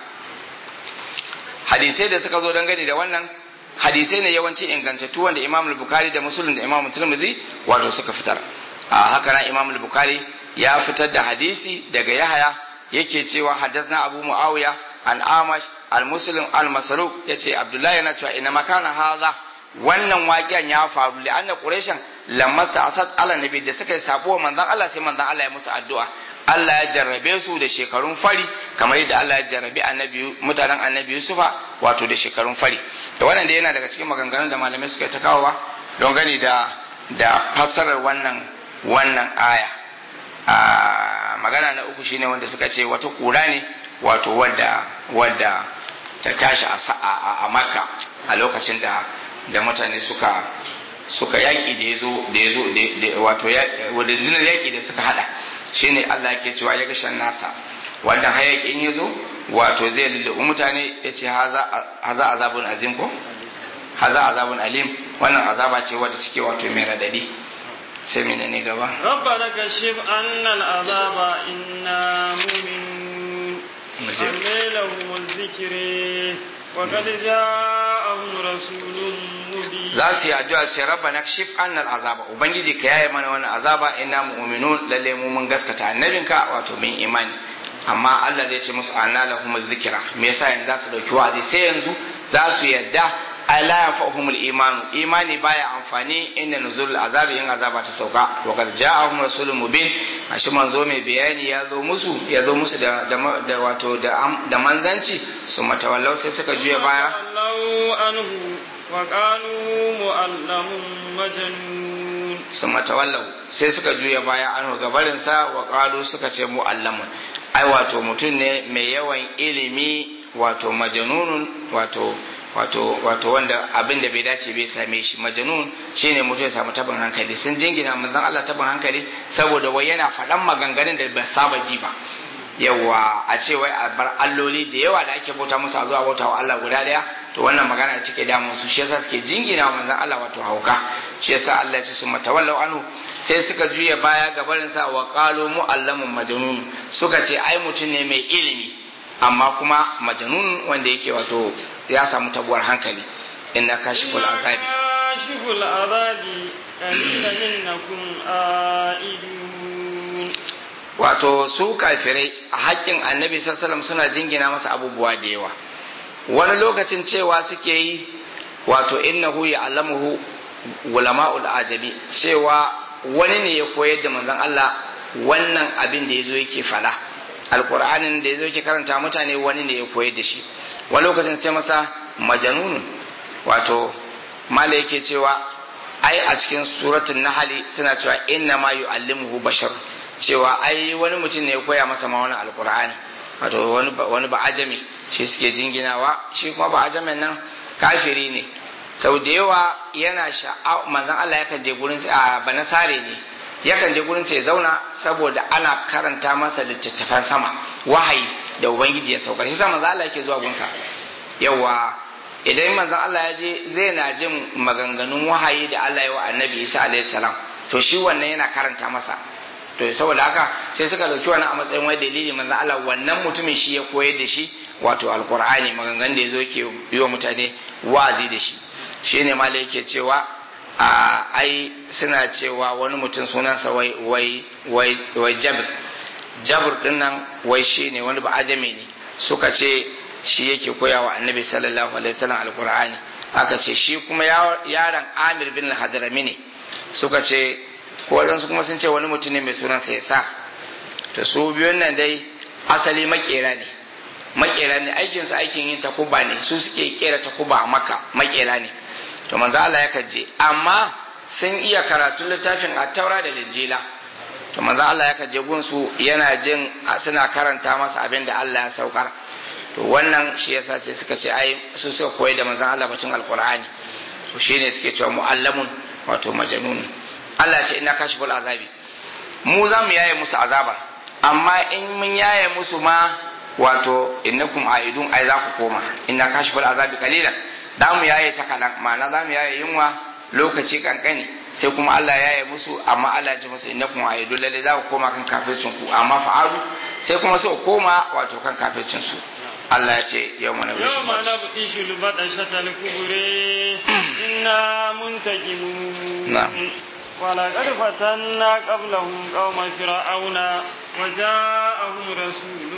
hadisai da suka zo dangane da wannan hadisai ne yawanci ingantattu wanda imam al-bukhari da muslim da imam tirmidhi wato suka fitar a haka na imam al-bukhari ya fitar da hadisi daga yahaya yake cewa haddathna abu muawiya an amash al-muslim al-masruq yace abdullahi yana cewa ina makana hadha wannan waƙiyan ya faru li anna quraishan lamasta asad ala nabi da suka yi sabo manzon Allah sai manzon Allah ya musu addu'a Allah ya jarrabe su da shekarun fari kamar yadda Allah ya jarrabe annabi mutanen annabi Yusufa wato da shekarun fari da wannan da yana daga cikin maganganun da malamai suka ta kawowa don gani da da fassarar wannan wannan aya a magana na uku shine wanda suka ce wata kura ne wato wadda wadda ta tashi a makka a lokacin da da mutane suka suka yaƙi da ya zo da ya zo wato wadda yaƙi da suka hada shine Allah yake cewa ya gashan nasa wannan hayaƙin ya zo wato zai lulluɓi mutane ya ce haza azabun azim ko haza azabun alim wannan azaba ce wadda cike wato mai radadi sai mene ne gaba rabbana kashif annal azaba inna mu'minun amme lahu zikri wa qad ja'ahum rasulun mubin za su yi addu'a ce rabbana kashif annal azaba ubangiji ka yaye mana wannan azaba inna mu'minun lalle mu mun gaskata annabinka wato min imani amma Allah zai ce musu anna lahum zikra me yasa yanzu za su dauki wa'azi sai yanzu za su yadda ala yanfa'uhum al-iman imani baya amfani inda nuzul azabi in azaba ta sauka wa qad ja'ahum rasulun mubin ashi manzo mai bayani ya zo musu ya zo musu da da wato da da manzanci su matawallau sai suka juya baya Allahu anhu wa qalu mu'allamun majnun sun matawallau sai suka juya baya an gabarin sa wa qalu suka ce mu'allamun ai wato mutum ne mai yawan ilimi wato majnunun wato wato wato wanda abin da bai dace bai same shi majanun shine mutum ya samu tabin hankali sun jingina manzon Allah tabin hankali saboda wai yana faɗan maganganun da ba saba ji ba yawa a ce wai a bar alloli da yawa da ake bauta musu a zuwa bauta wa Allah guda daya to wannan magana cike damun su shi yasa suke jingina wa manzon Allah wato hauka shi yasa Allah ya ce sun matawallau anhu sai suka juya baya ga barin sa wa qalu mu'allamun majnun suka ce ai mutum ne mai ilimi amma kuma majnun wanda yake wato ya samu tabuwar hankali inna kashiful azabi kashiful azabi qalilan innakum aidun wato su kafirai a haƙƙin annabi sallallahu suna jingina masa abubuwa da yawa wani lokacin cewa suke yi wato innahu ya'lamuhu ulama'ul ajabi cewa wani ne ya koyar da manzon Allah wannan abin da yazo yake fada alqur'anin da yazo yake karanta mutane wani ne ya koyar da shi wani lokacin ce masa majanunun wato mala yake cewa ai a cikin suratun nahali suna cewa inna ma yu'allimuhu bashar cewa ai wani mutum ne ya koya masa ma wani alqur'ani wato wani wani ba ajami shi suke jinginawa shi kuma ba ajamin nan kafiri ne sau da yawa yana sha'a manzon Allah yakan je gurin a banasare ne yakan je gurin ya zauna saboda ana karanta masa littattafan sama wahayi da ubangiji ya saukar shi sa manzon Allah yake zuwa gunsa yawa idan manzon Allah ya je zai na jin maganganun wahayi da Allah ya wa annabi Isa alaihi salam to shi wannan yana karanta masa to saboda haka sai suka dauki wannan a matsayin wani dalili manzon Allah wannan mutumin shi ya koyar da shi wato alqur'ani maganganun da yazo yake yi wa mutane wa'azi da shi shine malai yake cewa a ai suna cewa wani mutum sunansa wai wai wai wai jabir jabir din nan wai shine wani ba ajami ne suka ce shi yake koya wa annabi sallallahu alaihi wasallam alqur'ani aka ce shi kuma yaron amir bin hadrami ne suka ce ko wadansu kuma sun ce wani mutum ne mai sunan sa yasa to su biyun nan dai asali makera ne makera ne aikin su aikin yin takuba ne su suke kera takuba a maka makera ne to manzo Allah ya je amma sun iya karatun littafin at-taura da linjila to manzo Allah ya kaje gunsu yana jin suna karanta masa abin da Allah ya saukar to wannan shi yasa sai suka ce ai su suka koyi da manzon Allah bacin alqur'ani to shine suke cewa muallamun wato majnun Allah ce inna kashiful azabi mu za mu yaye musu azabar amma in mun yaye musu ma wato innakum aidun ai za ku koma inna kashiful azabi qalilan da mu yaye ta kalan ma'ana za mu yaye yunwa lokaci kankani sai kuma Allah ya yaye musu amma Allah ya ce musu innakum aidun lalle za ku koma kan kafircin ku amma fa'alu sai kuma sai ku koma wato kan kafircin su Allah ya ce yau mana bishi yau mana buɗi shi lubaɗa shatal kubure inna muntakimun na ولقد فتنا قبلهم قوم فرعون وجاءهم رسول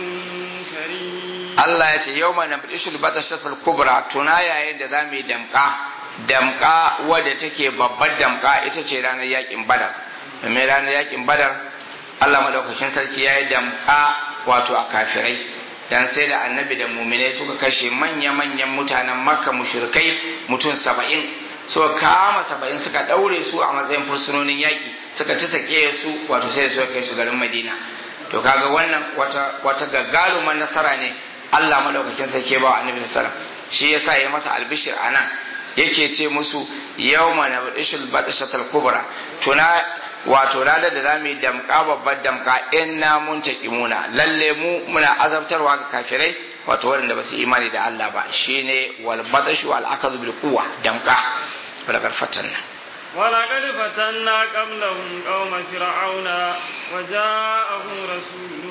كريم Allah ya ce yau mana bishi lubaɗa shatal kubra tuna yayin da za mu yi damƙa damƙa wadda take babbar damƙa ita ce ranar yakin badar domin ranar yakin badar Allah madaukakin sarki ya yi damƙa wato a kafirai dan sai da annabi da muminai suka kashe manya-manyan mutanen makka mushrikai mutum saba'in suka kama saba'in suka ɗaure su a matsayin fursunonin yaƙi suka ci sake su wato sai da suka kai su garin madina to kaga wannan wata wata gagaruman nasara ne Allah madaukakin sarki ba wa annabi sallallahu shi yasa ya masa albishir anan yake ce musu yawma nabdishul batshatal kubra tuna wato ranar da zamu yi damka babbar damka inna muntaqimuna lalle mu muna azabtarwa ga kafirai wato waɗanda ba su imani da Allah ba shine wal batshu wal akadu bil quwwa damka wala karfatanna ولقد فتنا قبلهم قوم فرعون وجاءهم رسول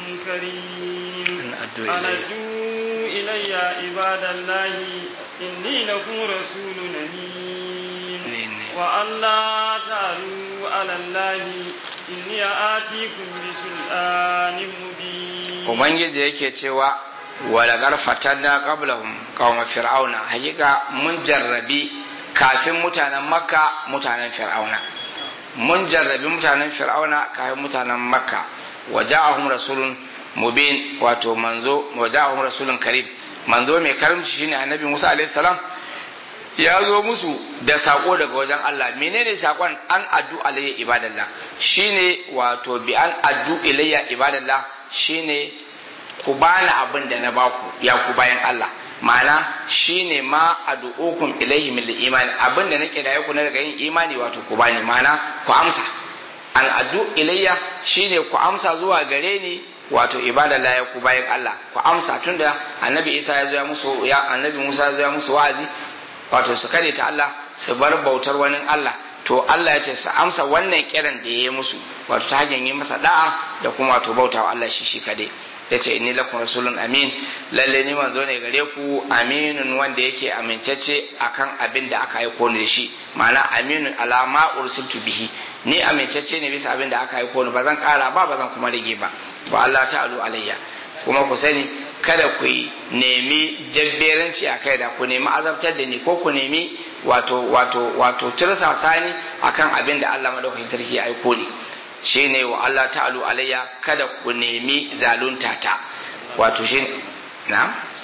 كريم أن أدوا أن إلي. أدوا إلي عباد الله إني لكم رسول أمين إني- وأن لا تعلوا على الله إني آتيكم بسلطان مبين ubangiji yake cewa walagar fatanna qablahum qauma fir'auna hakika mun jarrabi kafin mutanen makka mutanen fir'auna mun jarrabi mutanen fir'auna kafin mutanen makka waja'ahum rasulun mubin wato manzo waja'ahum rasulun karim manzo mai karimci shine annabi Musa alaihi salam ya zo musu da sako daga wajen Allah menene sakon an addu alayya ibadallah shine wato bi an addu ilayya ibadallah shine ku bani abin da na baku ya ku bayan Allah ma'ana shine ma ad'ukum ilayhi min imani abin da nake da ku na daga yin imani wato ku bani ma'ana ku amsa an addu ilayya shine ku amsa zuwa gare ni wato ibadallah ya ku bayan Allah ku amsa tunda annabi Isa ya zo ya musu ya annabi Musa ya zo ya musu wa'azi wato su kare ta Allah su bar bautar wani Allah to Allah ya ce su amsa wannan kiran da ya yi musu wato ta hanyar yi masa da'a da kuma wato bauta wa Allah shi shi kadai ya ce inni lakum rasulun amin lalle ni manzo ne gare ku aminun wanda yake amincacce akan abin da aka aiko ni da shi ma'ana aminun alama ursiltu bihi ni amincacce ne bisa abin da aka aiko ni ba zan kara ba ba zan kuma rage ba ba Allah ta'alu alayya kuma ku sani kada ku yi nemi jabberanci a kai da ku nemi azabtar da ni ko ku nemi wato wato wato tirsasa ni akan abin da Allah madaukakin sarki ya aiko ni shine wa Allah ta'alu alayya kada ku nemi zalunta ta wato shi na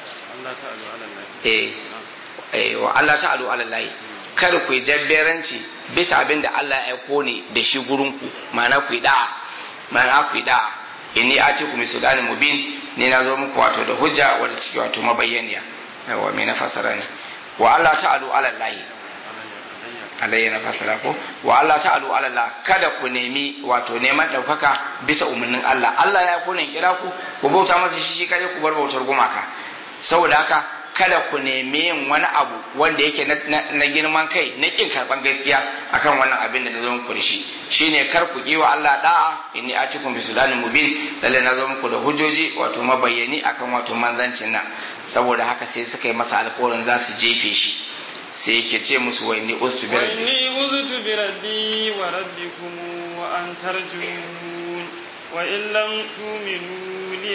Allah ta'ala ala Allah eh eh wa Allah ta'alu ala Allah kada ku yi jabberanci bisa abin da Allah ya aiko ne da shi gurin ku ma'ana ku yi da'a ma'ana ku yi da'a inni atiku misulanin mubin ne na zo muku wato da hujja wadda ciki wato mabayyaniya yawa me na fasara ne wa Allah ta'alu ala Allah alayya na fasara ko wa Allah ta'alu ala Allah kada ku nemi wato neman ɗaukaka bisa umarnin Allah Allah ya kone kira ku ku bauta masa shi shi kare ku bar bautar gumaka saboda haka kada ku nemi yin wani abu wanda yake na girman kai na kin karban gaskiya akan wannan abin da na zo muku da shi shine kar ku yi wa Allah da'a inni atikum bisudanin mubin lalle na zo muku da hujjoji wato mabayyani akan wato manzancin nan saboda haka sai suka yi masa alƙawarin za su jefe shi sai yake ce musu wa inni ustu bi rabbi وإني أذت بربي وربكم وأن ترجمون وإن لم تؤمنوا لي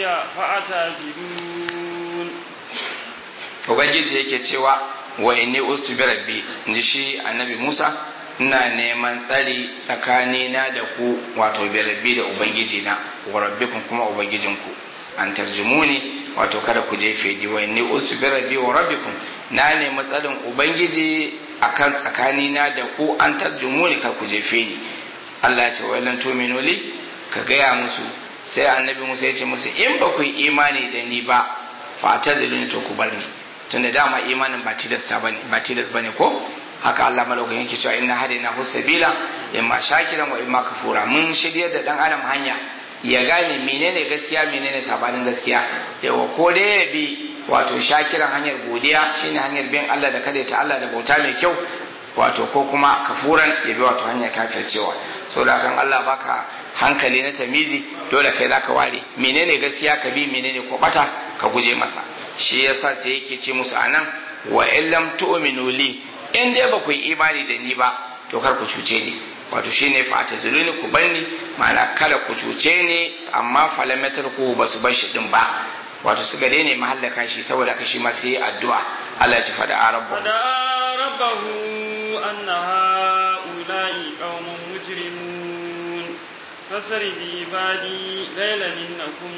فاعتبرون ubangiji yake cewa wa inni ustu bi rabbi inji shi annabi Musa ina neman tsari tsakanina da ku wato bi rabbi da ubangiji na wa rabbikum kuma ubangijinku an tarjumuni wato kada ku jefe di wa inni ustu bi rabbi wa rabbikum na nemi tsarin ubangiji akan tsakanina da ku an tarjumuni kar ku jefe ni Allah ya ce wa lan tu'minu li ka gaya musu sai annabi Musa ya ce musu in ba ku yi imani da ni ba fa taziluni to ku bar ni tunda dama imanin ba tilasta bane ba tilas bane ko haka Allah malaukakin yake cewa inna hadaina husabila imma shakiran wa imma kafura mun shirye da dan adam hanya ya gane menene gaskiya menene sabanin gaskiya yawa ko da ya bi wato shakiran hanyar godiya shine hanyar bin Allah da kada ta Allah da bauta mai kyau wato ko kuma kafuran ya bi wato hanyar kafircewa saboda kan Allah baka hankali na tamizi dole kai zaka ware menene gaskiya ka bi menene ko bata ka guje masa shi yasa sai yake ce musu anan wa illam tu'minu li in dai ba ku yi imani da ni ba to kar ku cuce ni wato shine fa tazuluni ku banni ma'ana kada ku cuce ni amma falamatar ku ba su bar shi din ba wato suka daina mahallaka shi saboda ka shi ma sai addu'a Allah ya ci fada rabbu فدعا ربه أن هؤلاء قوم مجرمون فسر بعبادي ليلا إنكم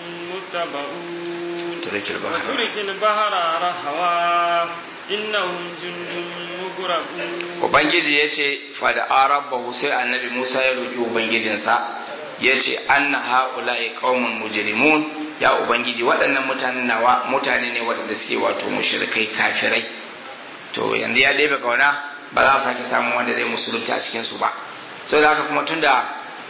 متبعون ترك البحر وترك البحر رهوا إنهم جند مغرقون ubangiji ya ce fada rabbahu sai annabi musa ya roƙi ubangijinsa ya ce anna ha'ula'i qaumun mujrimun ya ubangiji waɗannan mutanen nawa mutane ne waɗanda suke wato mushrikai kafirai to yanzu ya ɗebe kauna ba za a sake samun wanda zai musulunta a cikin su ba so da haka kuma tunda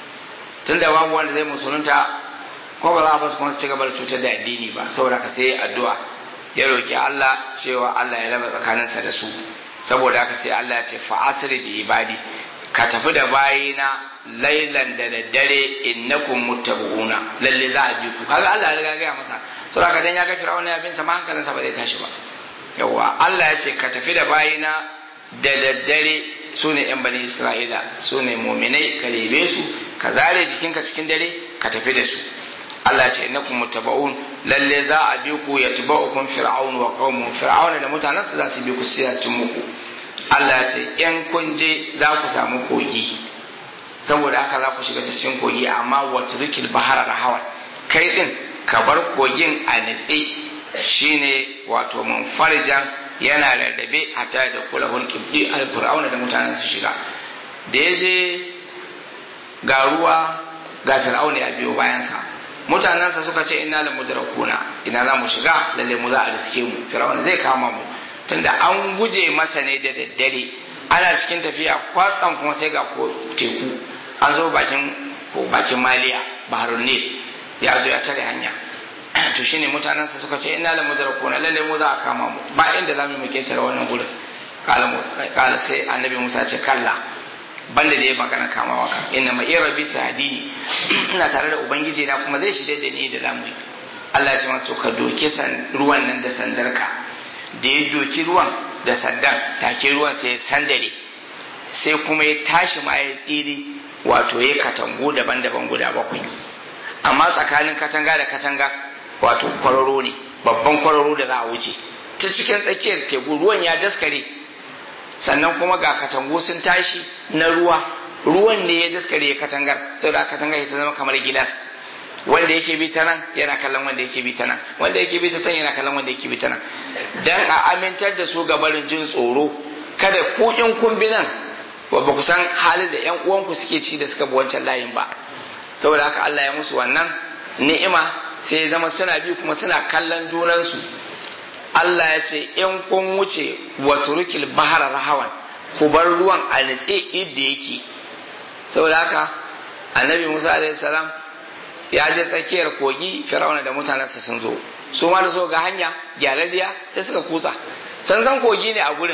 tunda babu wanda zai musulunta ko ba za a basu kuma su ci gaba da cutar da addini ba saboda haka sai addu'a ya roƙi Allah cewa Allah ya raba tsakaninsa da su saboda haka sai Allah ya ce fa asri bi ibadi ka tafi da bayina lailan da daddare innakum muttabuuna lalle za a bi ku kaga Allah ya riga gaya masa saboda haka dan ya ga fir'auna ya bin sa ma hankalinsa ba zai tashi ba yawa Allah ya ce ka tafi da bayina da daddare su ne yan bani Isra'ila su ne muminai ka lebe su ka zare jikinka cikin dare ka tafi da su Allah ya ce innakum muttaba'un lalle za a bi ku yatba'ukum fir'aun wa qaumun fir'auna da mutanensa za su bi ku sai su muku Allah ya ce in kun je za ku samu kogi saboda haka za ku shiga cikin kogi amma watrikil bahara rahawan kai din ka bar kogin a nitse shine wato munfarjan yana rarrabe hatta da kula hulki al fir'auna da mutanen su shiga da ya je ga ruwa ga fir'auna ya biyo bayansa mutanensa suka ce ina la mudrakuna ina za mu shiga lalle mu za a riske mu fir'auna zai kama mu tunda an guje masa ne da daddare ana cikin tafiya kwatsam kuma sai ga teku an zo bakin ko bakin maliya baharun nil ya zo ya tare hanya to shine mutanensa suka ce ina la mudrakuna lalle mu za a kama mu ba inda za mu mu ketare wannan gurin kala sai annabi musa ce kalla banda da ya magana kamawa kan inna ma iya rabbi sadini ina tare da ubangiji na kuma zai shirye da ni da zamu yi Allah ya ce masa ka doke san ruwan nan da sandarka da ya doki ruwan da sandan take ruwan sai ya sandare sai kuma ya tashi ma ya tsiri wato ya katangu daban-daban guda bakwai amma tsakanin katanga da katanga wato kwararo ne babban kwararo da za a wuce ta cikin tsakiyar teku ruwan ya daskare sannan kuma ga katangu sun tashi na ruwa ruwan ne ya daskare katangar saboda katangar ta zama kamar gilas wanda yake bi ta nan yana kallon wanda yake bi ta nan wanda yake bi ta san yana kallon wanda yake bi ta nan dan a amintar da su ga barin jin tsoro kada ku in kun bi nan ba ku san halin da yan uwanku suke ci da suka bi wancan layin ba saboda haka Allah ya musu wannan ni'ima sai ya zama suna bi kuma suna kallon junansu Allah ya ce in kun wuce wa turukil bahara rahawan ku bar ruwan a nitse yadda yake saboda haka annabi Musa alaihi salam ya je tsakiyar kogi Fir'auna da mutanensa sun zo su ma da so ga hanya gyararriya sai suka kusa san san kogi ne a gurin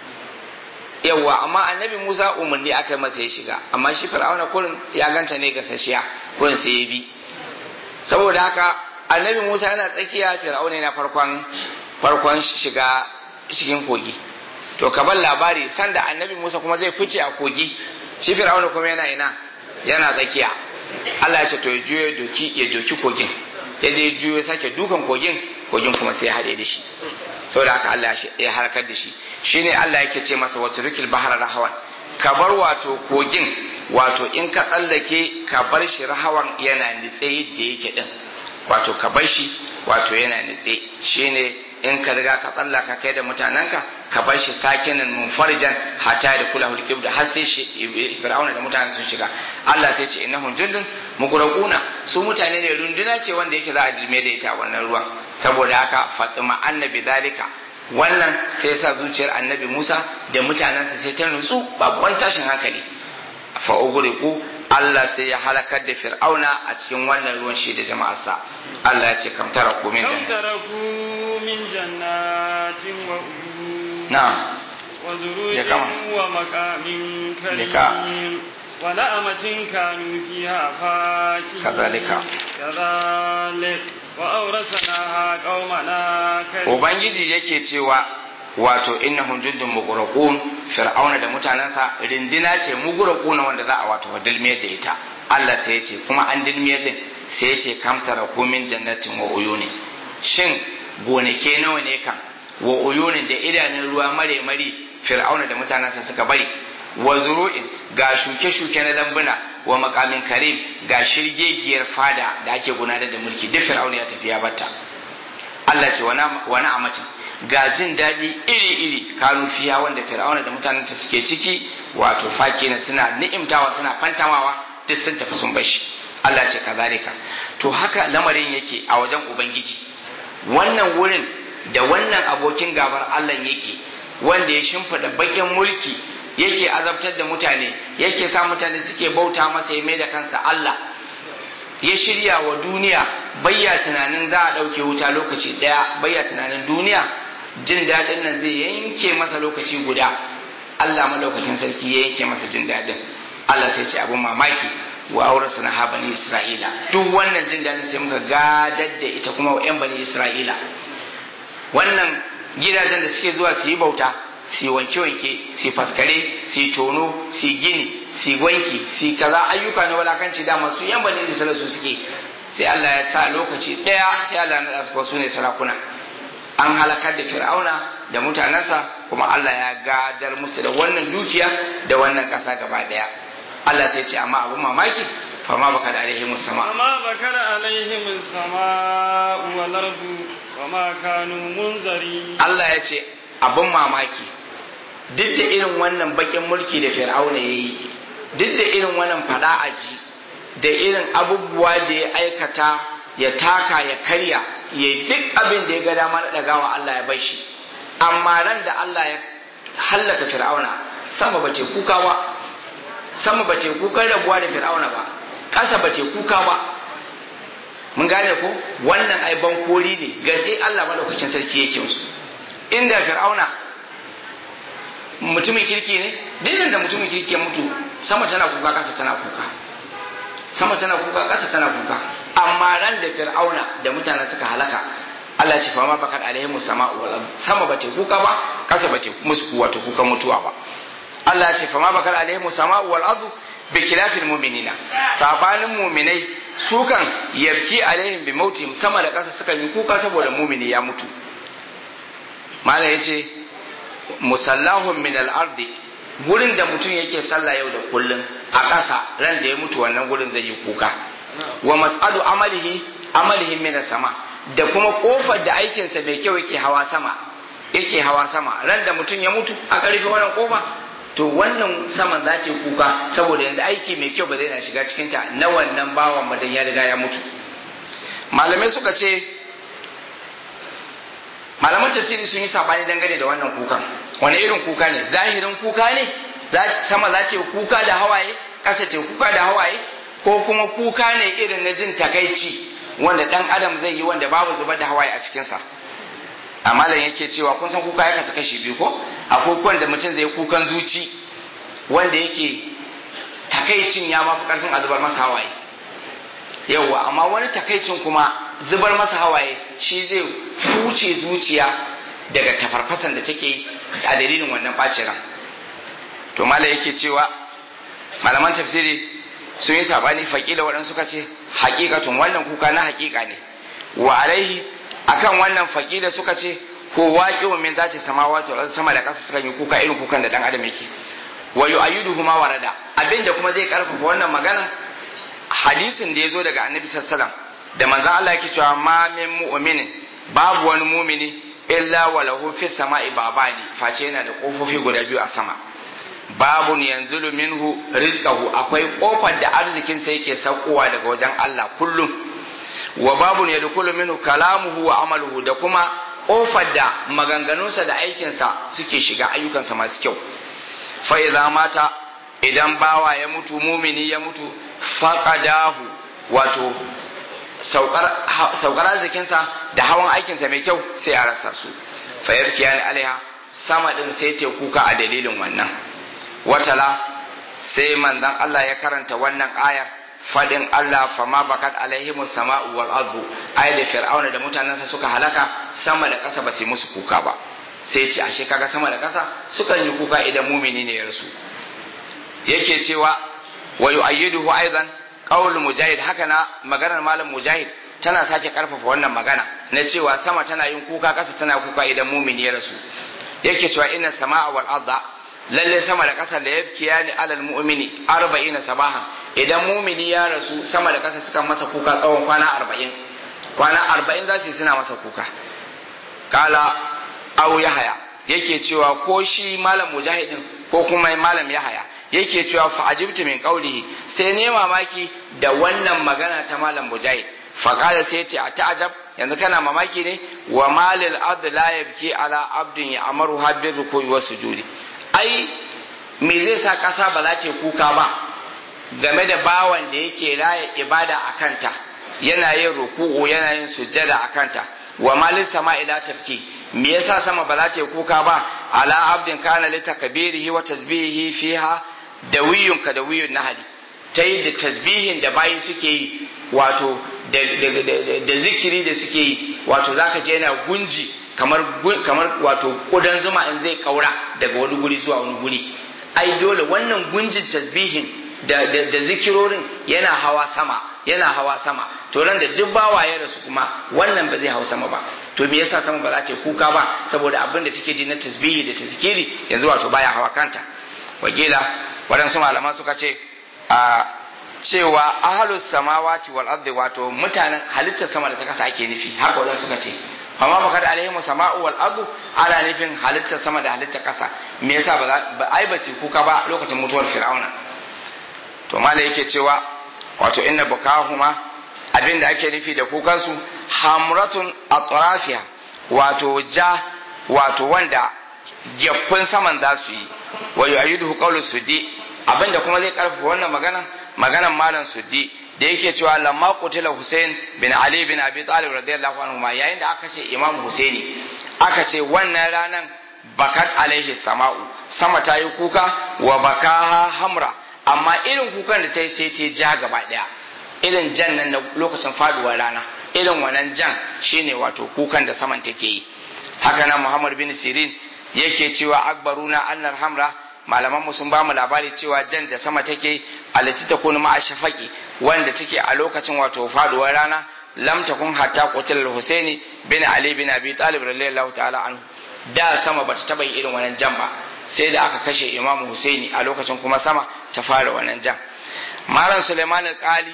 yawwa amma annabi Musa umarni aka yi masa ya shiga amma shi Fir'auna kurin ya ganta ne ga sashiya kurin sai ya bi saboda haka annabi Musa yana tsakiya Fir'auna yana farkon farkon shiga cikin kogi to ka bar labari sanda annabi Musa kuma zai fice a kogi shi Fir'auna kuma yana ina yana tsakiya Allah ya ce to ya juyo doki ya doki kogin ya je juyo sake dukan kogin kogin kuma sai ya haɗe da shi saboda haka Allah ya harkar da shi shine Allah yake ce masa wata rikil bahar rahawan ka bar wato kogin wato in ka tsallake ka bar shi rahawan yana nitse yadda yake din wato ka bar shi wato yana nitse shine in ka riga ka tsallaka kai da mutanenka ka bar shi sakinin munfarjan hatta da kula hulkib da har sai shi fir'auna da mutanen sun shiga Allah sai ce innahum jundun mugraquna su mutane ne runduna ce wanda yake za a dilme da ita wannan ruwan saboda haka fatima annabi zalika wannan sai sa zuciyar annabi Musa da mutanensa sai ta nutsu babu wani tashin hankali fa ugriqu Allah sai ya halakar da Fir'auna a cikin wannan ruwan shi da jama'arsa Allah ya ce kam tara ku min كم jannati تركوا من جنات وعيون na'am وزروع je kama. ومقام لك. كريم ونعمة كانوا فيها فاكهين كذلك. كذلك وأورثناها قومنا كريم ubangiji yake cewa wato innahum jundun mughraqun fir'auna da mutanensa rindina ce mughraquna wanda za a wato dilmiyar da ita Allah sai ya ce kuma an dilmiyar din sai ya ce kam taraku min jannatin wa uyuni shin gonake nawa ne kan wa uyunin da idanun ruwa mare mare fir'auna da mutanensa suka bari wa zuru'in ga shuke-shuke na lambuna wa makamin karim ga shirgegiyar fada da ake gudanar da mulki duk fir'auna ya tafi ya batta Allah ce wani amacin ga jin daɗi iri-iri kanu fiya wanda fir'auna da mutanen ta suke ciki wato faki na suna ni'imtawa suna fantamawa duk sun tafi sun bashi Allah ce kazalika to haka lamarin yake a wajen ubangiji wannan wurin da wannan abokin gabar Allah yake wanda ya shimfiɗa bakin mulki yake azabtar da mutane yake sa mutane suke bauta masa ya mai da kansa Allah ya shirya wa duniya bayya tunanin za a ɗauke wuta lokaci ɗaya bayya tunanin duniya jin daɗin nan zai yanke masa lokaci guda Allah malaukakin sarki ya yanke masa jin daɗin Allah sai ce abin mamaki wa aurarsa na bani Isra'ila duk wannan jin daɗin sai muka gadar da ita kuma wa 'yan bani Isra'ila wannan gidajen da suke zuwa su yi bauta su yi wanke-wanke su yi faskare su yi tono su yi gini su yi wanki su yi kaza ayyuka na walakanci da masu yan bani Isra'ila su suke sai Allah ya sa lokaci ɗaya sai Allah na su su ne sarakuna an halakar da fir'auna da mutanensa kuma Allah ya gadar musu da wannan dukiya da wannan ƙasa gaba ɗaya Allah sai ce amma abin mamaki fama baka da alaihi sama وما بكر عليهم السماء والأرض وما كانوا منذرين Allah ya ce abin mamaki duk da irin wannan bakin mulki da fir'auna ya yi duk da irin wannan fada aji da irin abubuwa da ya aikata ya taka ya karya ya duk abin da ya ga dama na ɗagawa Allah ya bai shi amma ran da Allah ya hallaka fir'auna sama ba ce kuka ba sama ba ce kukan rabuwa da fir'auna ba ƙasa ba ce kuka ba mun gane ko wannan ai bankori ne gaske Allah madaukakin sarki yake musu inda fir'auna mutumin kirki ne dukkan da mutumin kirki ya mutu sama tana kuka ƙasa tana kuka sama tana kuka ƙasa tana kuka amma ran da fir'auna da mutanen suka halaka Allah ya ce fa ma bakat alaihim sama'u wal ard sama ba ta kuka ba ƙasa ba ta musu wato kuka mutuwa ba Allah ya ce fa ma bakat alaihim sama'u wal ard bi khilafil mu'minina sabanin mu'minai su kan yabki alaihim bi mautihim sama da ƙasa suka yi kuka saboda mu'mini ya mutu malam yace musallahun min al-ardi gurin da mutum yake sallah yau da kullum a ƙasa ran da ya mutu wannan gurin zai yi kuka wa mas'adu amalihi amalihi min sama da kuma kofar da aikinsa mai kyau yake hawa sama yake hawa sama ran da mutum ya mutu aka rufe wannan kofa to wannan saman za ta kuka saboda yanzu aiki mai kyau ba zai na shiga cikin ta na wannan bawan madan ya riga ya mutu malamai suka ce malaman tafsiri sun yi sabani dangane da wannan kukan wani irin kuka ne zahirin kuka ne sama za ta kuka da hawaye ƙasa ta kuka da hawaye ko kuma kuka ne irin na jin takaici wanda dan adam zai yi wanda babu zubar da hawaye a cikinsa a malam yake cewa kun san kuka ya kasa kashi biyu ko akwai kukan da mutum zai kukan zuci wanda yake takaicin ya mafi karfin a zubar masa hawaye yauwa amma wani takaicin kuma zubar masa hawaye shi zai huce zuciya daga tafarfasan da take a dalilin wannan ɓacin ran to malam yake cewa malaman tafsiri sun yi sabani faƙila waɗansu suka ce haƙiƙatun wannan kuka na haƙiƙa ne wa alaihi akan wannan faƙila suka ce ko waƙi wa min zace samawati wal sama da ƙasa suka yi kuka irin kukan da dan adam yake wa yu'ayyidu huma warada abinda kuma zai karfafa wannan magana hadisin da ya zo daga annabi sallallahu da manzon Allah yake cewa ma min mu'minin babu wani mumini illa walahu fis sama'i babani face yana da kofofi guda biyu a sama babun yanzulu minhu rizqahu akwai kofar da arzikinsa yake saukowa daga wajen Allah kullum wa babun yadkhulu minhu kalamuhu wa amaluhu da kuma kofar da maganganunsa da aikinsa suke shiga ayyukansa masu kyau fa idza mata idan bawa ya mutu mumini ya mutu faqadahu wato saukar saukar arzikinsa da hawan aikinsa mai kyau sai ya rasa su fa yarkiyani alaiha sama din sai ta kuka a dalilin wannan watala sai manzon Allah ya karanta wannan ayar fadin Allah fama bakat alaihimu sama'u wal ardu ay da fir'auna da mutanensa suka halaka sama da ƙasa ba su musu kuka ba sai ce ashe kaga sama da ƙasa sukan yi kuka idan mumini ne ya rasu yake cewa wa yu'ayyiduhu aidan qaul mujahid haka na maganar malam mujahid tana sake karfafa wannan magana na cewa sama tana yin kuka ƙasa tana kuka idan mumini ya rasu yake cewa inna sama'a wal arda lalle sama da ƙasa da yabkiya ni alal mu'mini arba'in sabahan idan mumini ya rasu sama da ƙasa suka masa kuka tsawon kwana arba'in kwana arba'in za su yi suna masa kuka kala au yahaya yake cewa ko shi malam mujahidin ko kuma malam yahaya yake cewa fa ajibtu min qawlihi sai ne mamaki da wannan magana ta malam mujahid fa kala sai ce a ta'ajab yanzu kana mamaki ne wa malil ard la yabki ala abdin ya amaru habbi ruku'i wa sujudi ai me zai sa ƙasa ba za ta kuka ba game da bawan da yake raya ibada a kanta yana yin ruku'u yana yin sujjada a kanta wa malin sama ila tafki me yasa sama ba za ta kuka ba ala abdin kana li takbirihi wa tasbihihi fiha dawiyun ka dawiyun nahali ta yi da tasbihin da bayi suke yi wato da zikiri da suke yi wato zaka je yana gunji kamar kamar wato kudan zuma in zai kaura daga wani guri zuwa wani guri ai dole wannan gunjin tasbihin da, da, da zikirorin yana hawa sama yana hawa sama to ran da duk bawa ya rasu kuma wannan ba zai hau sama ba to me yasa sama ba za ta kuka ba saboda abin da take ji na tasbihi da tazkiri yanzu wato baya hawa kanta wakila waɗansu malaman suka ce a cewa ahalus samawati wal ardi wato mutanen halittar sama da ta kasa ake nufi haka wadansu suka ce amma bakar alaihim sama'u wal ardu ana nufin halittar sama da halittar kasa me yasa ba ai ba su kuka ba lokacin mutuwar fir'auna to malai yake cewa wato inna bukahuma abinda ake nufi da kukansu hamratun atrafiha wato ja wato wanda gyaffin saman za su yi wa yu'ayyidu qawlu suddi abinda kuma zai karfafa wannan magana maganan malam suddi da yake cewa lamma qutila Hussein bin Ali bin Abi Talib radiyallahu anhu ma yayin da aka ce Imam Husaini aka ce wannan ranan bakat alaihi sama'u sama ta yi kuka wa bakaha hamra amma irin kukan da ta yi sai ta ja gaba daya irin jan nan na lokacin faduwar rana irin wannan jan shine wato kukan da saman take yi haka nan Muhammad bin Sirin yake cewa akbaruna annal hamra malaman mu sun ba mu labari cewa jan da sama take alati ta kunu ma'a shafaqi wanda take a lokacin wato faduwar rana lam takun hatta qutil husaini bin ali bin abi talib radiyallahu ta'ala anhu da sama bata taba yi irin wannan jan ba sai da aka kashe imamu husaini a lokacin kuma sama ta fara wannan jan malam suleiman al-qali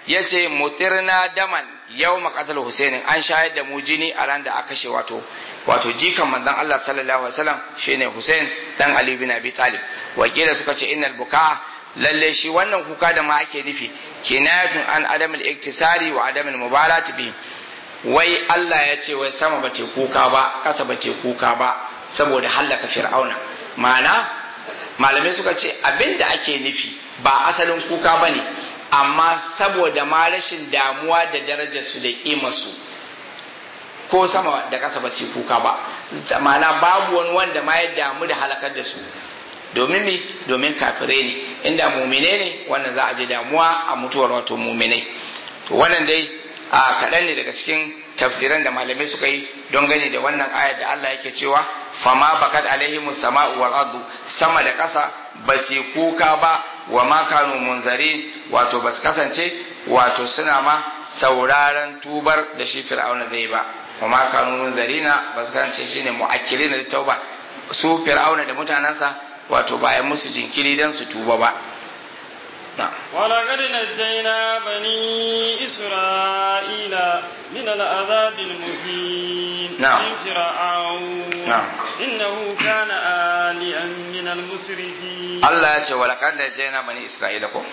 yace mutirna daman yau maqatal husaini an shayar da mu jini a ran da aka kashe wato wato jikan manzon Allah sallallahu alaihi wasallam shine Hussein dan Ali bin Abi Talib wakila suka ce innal buka lalle shi wannan kuka da ma ake nufi kinayatun an adam al-iktisari wa adam al-mubalat bi wai Allah ya ce wai sama ba te kuka ba kasa ba te kuka ba saboda hallaka fir'auna ma'ana malamai suka ce abinda ake nufi ba asalin kuka bane amma saboda ma rashin damuwa da darajar su da kimar su ko sama da ƙasa ba su kuka ba ma'ana babu wani wanda ma ya damu da halakar da su domin mi domin kafirai ne inda mumine ne wannan za a je damuwa a mutuwar wato muminai to wannan dai a kaɗan ne daga cikin tafsiran da malamai suka yi don gani da wannan ayar da Allah yake cewa fama bakat alaihimus sama'u wal ardu sama da ƙasa ba su kuka ba wa ma kanu munzari wato ba su kasance wato suna ma sauraron tubar da shi fir'auna zai ba wa ma kanu munzarina ba su kasance shine mu'akkilina da tauba su fir'auna da mutanansa wato bayan musu jinkiri dan su tuba ba ولقد نجينا بني إسرائيل من العذاب المهين نعم. من فرعون نعم. إنه كان آليا من المسرفين Allah ya ce walakar da jana bani Isra'ila ko?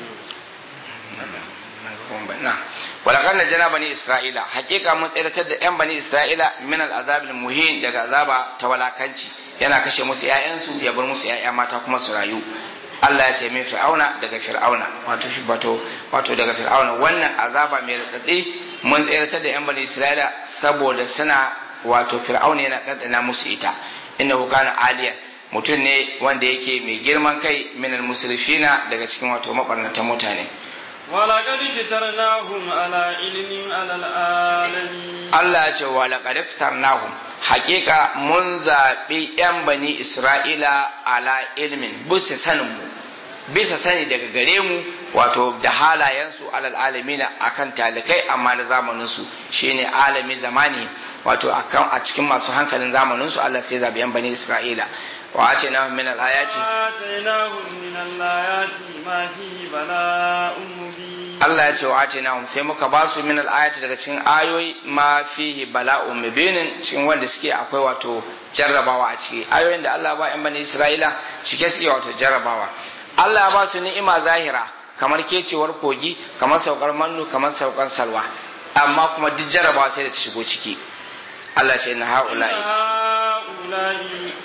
Na, walakar da jana bani Isra'ila, hakika mun tsiratar da ‘yan bani Isra'ila min al'azabil muhin daga azaba ta walakanci, yana kashe musu ‘ya'yansu ya bar musu ‘ya'ya mata kuma su rayu. Allah ya ce min fir'auna daga fir'auna, wato shi wato wato daga fir'auna wannan azaba mai raɗaɗi mun tsiratar da ‘yan bani Isra'ila saboda suna wato fir'auna yana ɗanɗana musu ita. Innahu kana aliyan mutum ne wanda yake mai girman kai minal musrifina daga cikin wato mabarnatan mutane ولقد كترناهم على علم على العالمين Allah ya ce wa laqad tarnahum haqiqa mun zabi yan bani Isra'ila ala ilmin bisa sanin mu bisa sani daga gare mu wato da halayensu alal alamina akan talikai amma na zamanin su shine alami zamani wato akan a cikin masu hankalin zamanin su Allah sai zabi yan bani Isra'ila wa atina min al ayati آتيناهم من الآيات ما فيه بلاء مبين Allah ya ce wa atina sai muka ba su min al ayati daga cikin ayoyi ma fihi bala'un mubinin cikin wanda suke akwai wato jarrabawa a ciki ayoyin da Allah ba yan bani Isra'ila cike suke wato jarrabawa Allah ya ba su ni'ima zahira kamar kecewar kogi kamar saukar mannu kamar saukar salwa amma kuma duk jarrabawa sai da ta shigo ciki Allah ce na ha'ula'i هؤلاء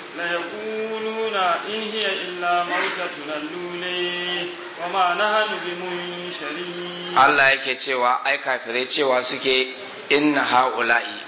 ليقولون إن هي إلا موتتنا الأولى وما نحن بمنشرين Allah yake cewa ai kafirai cewa suke inna ha'ula'i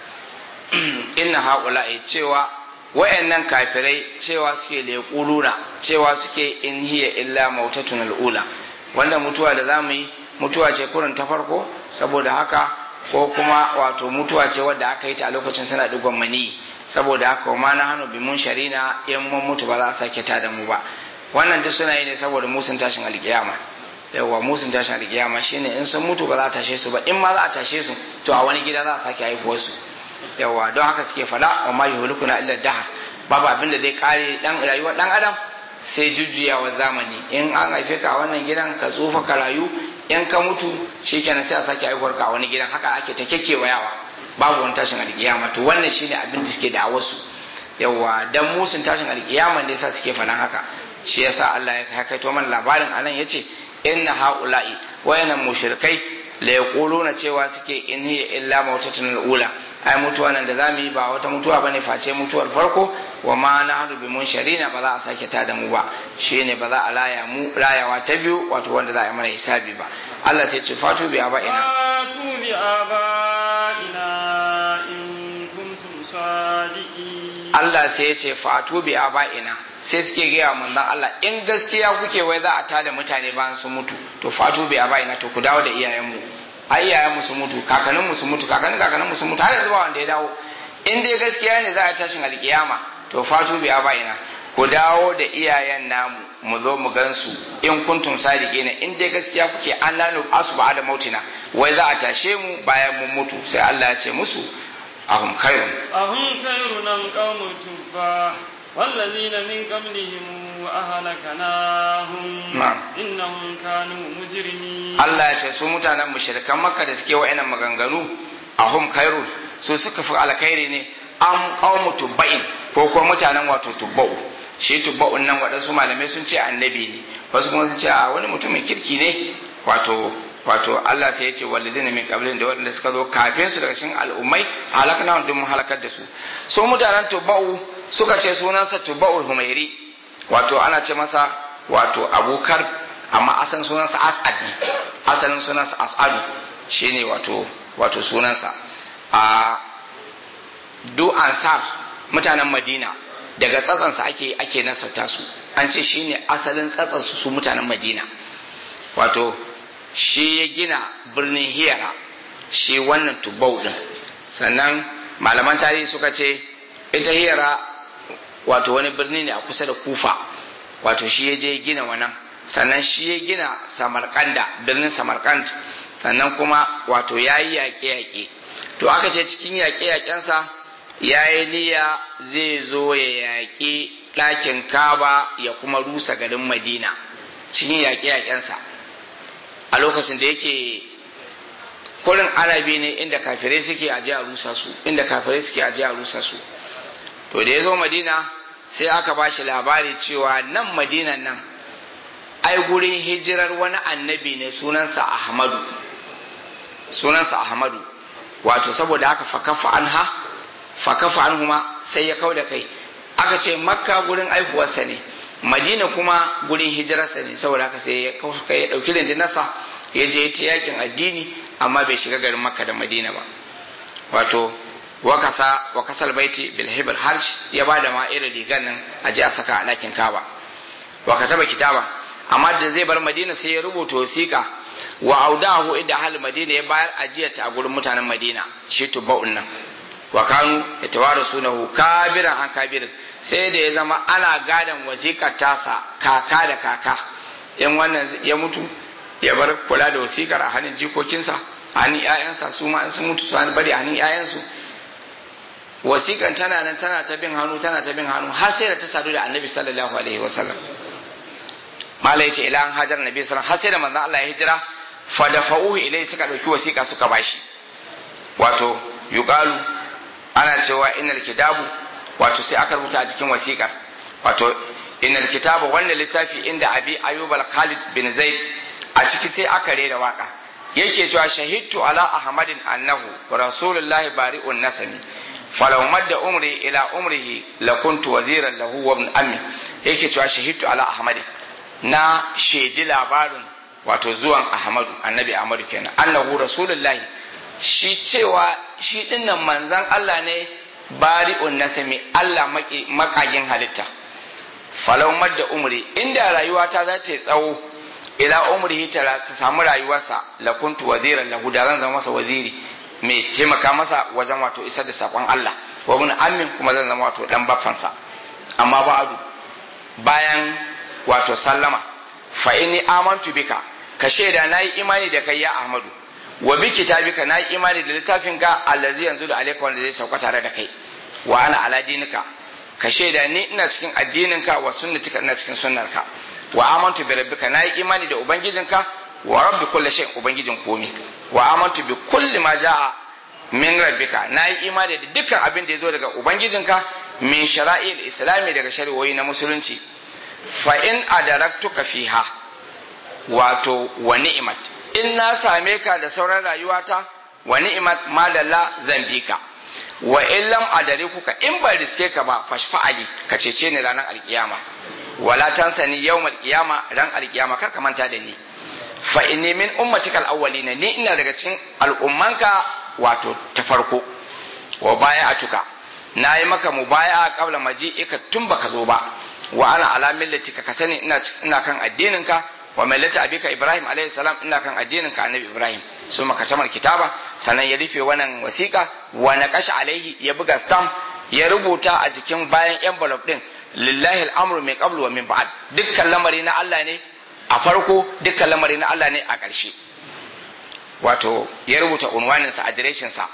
inna ha'ula'i cewa wayannan kafirai cewa suke leƙuluna cewa suke in hiya illa mautatun al'ula wanda mutuwa da zamu yi mutuwa ce kurin ta farko saboda haka ko kuma wato mutuwa ce wadda aka yi ta a lokacin suna digon mani saboda haka ma na hannu bi mun sharina in mun mutu ba za a sake ta da mu ba wannan duk suna yi ne saboda musun tashin alkiyama yawa musun tashin alkiyama shine in sun mutu ba za a tashe su ba in ma za a tashe su to a wani gida za a sake haihuwar su yawa don haka suke fada wa ma yuhlikuna illa dahar babu abin da zai kare dan rayuwar dan adam sai jujjuyawa zamani in an haife ka a wannan gidan ka tsufa ka rayu in ka mutu shikenan sai a sake haihuwar ka a wani gidan haka ake ta kekewayawa babu wani tashin alkiyama to wannan shine abin da suke da wasu yawa dan musun tashin alkiyama ne yasa suke faɗan haka shi yasa Allah ya hakaito mana labarin anan yace inna haula'i wayanan mushrikai la yaquluna cewa suke in hiya illa mautatun ula ai mutuwa nan da zamu yi ba wata mutuwa bane face mutuwar farko wa ma nahnu bi munsharina ba za a sake ta da mu ba shine ba za a laya mu rayawa ta biyu wato wanda za a yi mana hisabi ba Allah sai ce fatu bi aba'ina فاتوا بآبائنا إن كنتم صادقين Allah sai ya ce fatu bi aba'ina sai suke gaya manzon Allah in gaskiya kuke wai za a tada mutane bayan su mutu to fatu bi aba'ina to ku dawo da iyayenmu ai iyayenmu su mutu kakanninmu su mutu kakannin kakanninmu su mutu har yanzu ba wanda ya dawo in dai gaskiya ne za a tashin alkiyama to fatu bi aba'ina ku dawo da iyayen namu mu zo mu gansu in kuntum sadiqina in dai gaskiya kuke an lanu asba da mautina wai za a tashe mu bayan mun mutu sai Allah ya ce musu ahum khairun أهم خير أم قوم تبع والذين من قبلهم أهلكناهم نعم. إنهم كانوا مجرمين Allah ya ce su mutanen mushrikan makka da suke wa'annan maganganu ahum khairun su suka fi alkhairi ne am qaumu tubba'in ko kuma mutanen wato tubba'u shi tubba'un nan waɗansu malamai sun ce annabi ne wasu kuma sun ce a wani mutumin kirki ne wato wato Allah sai ya ce walidina min qablin da waɗanda suka zo kafin su daga cikin al'ummai halakna dun mun halakar da su su mutanen tubba'u suka ce sunansa tubba'ul humairi wato ana ce masa wato abukar amma asalin sunansa as'ad ne asalin sunansa as'adu shine wato wato sunansa a du ansar mutanen madina daga tsatsansa ake ake nasarta su an ce shine asalin tsatsansu su mutanen madina wato shi ya gina birnin hiyara shi wannan tubau din sannan malaman tarihi suka ce ita hiyara wato wani birni ne a kusa da kufa wato shi ya je gina wannan sannan shi ya gina samarkanda birnin samarkand sannan kuma wato ya yi yaƙe-yaƙe to aka ce cikin yaƙe-yaƙensa ya yi niyya zai zo ya yaƙi ɗakin kaba ya kuma rusa garin madina cikin yaƙe-yaƙensa a lokacin da yake kurin arabi ne inda kafirai suke aje a rusa su inda kafirai suke aje a rusa su to da ya zo madina sai aka ba shi labari cewa nan madinan nan ai gurin hijirar wani annabi ne sunansa ahmadu sunansa ahmadu wato saboda haka fakafa anha fakafa anhuma sai ya kau da kai aka ce makka gurin aihuwarsa ne madina kuma gurin hijirarsa ne saboda haka sai ya kau kai ya dauki rindinarsa ya je ta yakin addini amma bai shiga garin makka da madina ba wato wakasa wakasal baiti bil hibr harj ya bada ma irin rigar nan a je a saka a ɗakin kaba wa kataba kitaba amma da zai bar madina sai ya rubuta wasiƙa wa audahu inda ahli madina ya bayar ajiyar ta a gurin mutanen madina shi tubba'un nan wa kanu yatawarasunahu kabiran an kabirin sai da ya zama ana gadan wasiƙar tasa kaka da kaka in wannan ya mutu ya bar kula da wasiƙar a hannun jikokinsa a hannun 'ya'yansa su ma sun mutu su bari a hannun 'ya'yansu wasiƙan tana nan tana ta bin hannu tana ta bin hannu har sai da ta sadu da annabi sallallahu alaihi wasallam mala yace ila an hajar nabi sallallahu har sai da manzon Allah ya hijira fa da fa'uhu ilai suka dauki wasiƙa suka bashi wato yuqalu ana cewa innal kitabu wato sai aka rubuta a cikin wasiƙar wato innal kitabu wannan littafi inda abi ayyub al-khalid bin zaid a ciki sai aka rera waka yake cewa shahidtu ala ahmadin annahu rasulullahi bari'un nasami falau madda umri ila umrihi lakuntu waziran lahu wa ibn ammi yake cewa shahidtu ala ahmadin na shaidi labarin wato zuwan ahmadu annabi ahmadu kenan annahu rasulullahi shi cewa shi dinnan manzan Allah ne bari'un nasami Allah makagin halitta falau madda umri inda rayuwata za ta tsawo ila umrihi ta samu rayuwarsa lakuntu waziran lahu da zan zama masa waziri mai taimaka masa wajen wato isar da sakon Allah wa ibn ammin kuma zan zama wato dan baffansa amma ba'adu bayan wato sallama fa inni amantu bika ka shaida nayi imani da kai ya Ahmadu wa bi kitabika nayi imani da littafin ka allazi yanzu da alayka wanda zai sauka tare da kai wa ana ala dinika ka shaida ni ina cikin addininka wa sunnatika ina cikin sunnarka wa amantu bi rabbika nayi imani da ubangijinka wa rabbi kulli shay'in ubangijin komi wa amantu bi kulli ma jaa min rabbika nayi imani da dukkan abin da yazo daga ubangijinka min shara'il islami daga shari'o'i na musulunci fa in adaraktuka fiha wato wa ni'mat in na same ka da sauran rayuwata wa ni'mat madalla zan bi ka wa in lam adarikuka in ba riske ka ba fashfa'ali ka cece ni ranar alkiyama wala tansani yawmal qiyama ran alkiyama kar ka manta da ni fa inni min ummatikal awwalina ni ina daga cikin al'ummanka wato ta farko wa baya'atuka nayi maka mubaya'a qabla maji'ika tun baka zo ba wa ana ala millatika ka sani ina ina kan addininka wa millata abika ibrahim alayhi salam ina kan addininka annabi ibrahim so maka tamar kitaba sanan ya rufe wannan wasiƙa wa naqasha alaihi ya buga stamp ya rubuta a jikin bayan envelope din lillahi al'amru min qablu wa min ba'd dukkan lamari na Allah ne a farko dukkan lamari na Allah ne a ƙarshe wato ya rubuta unwanin sa adireshin sa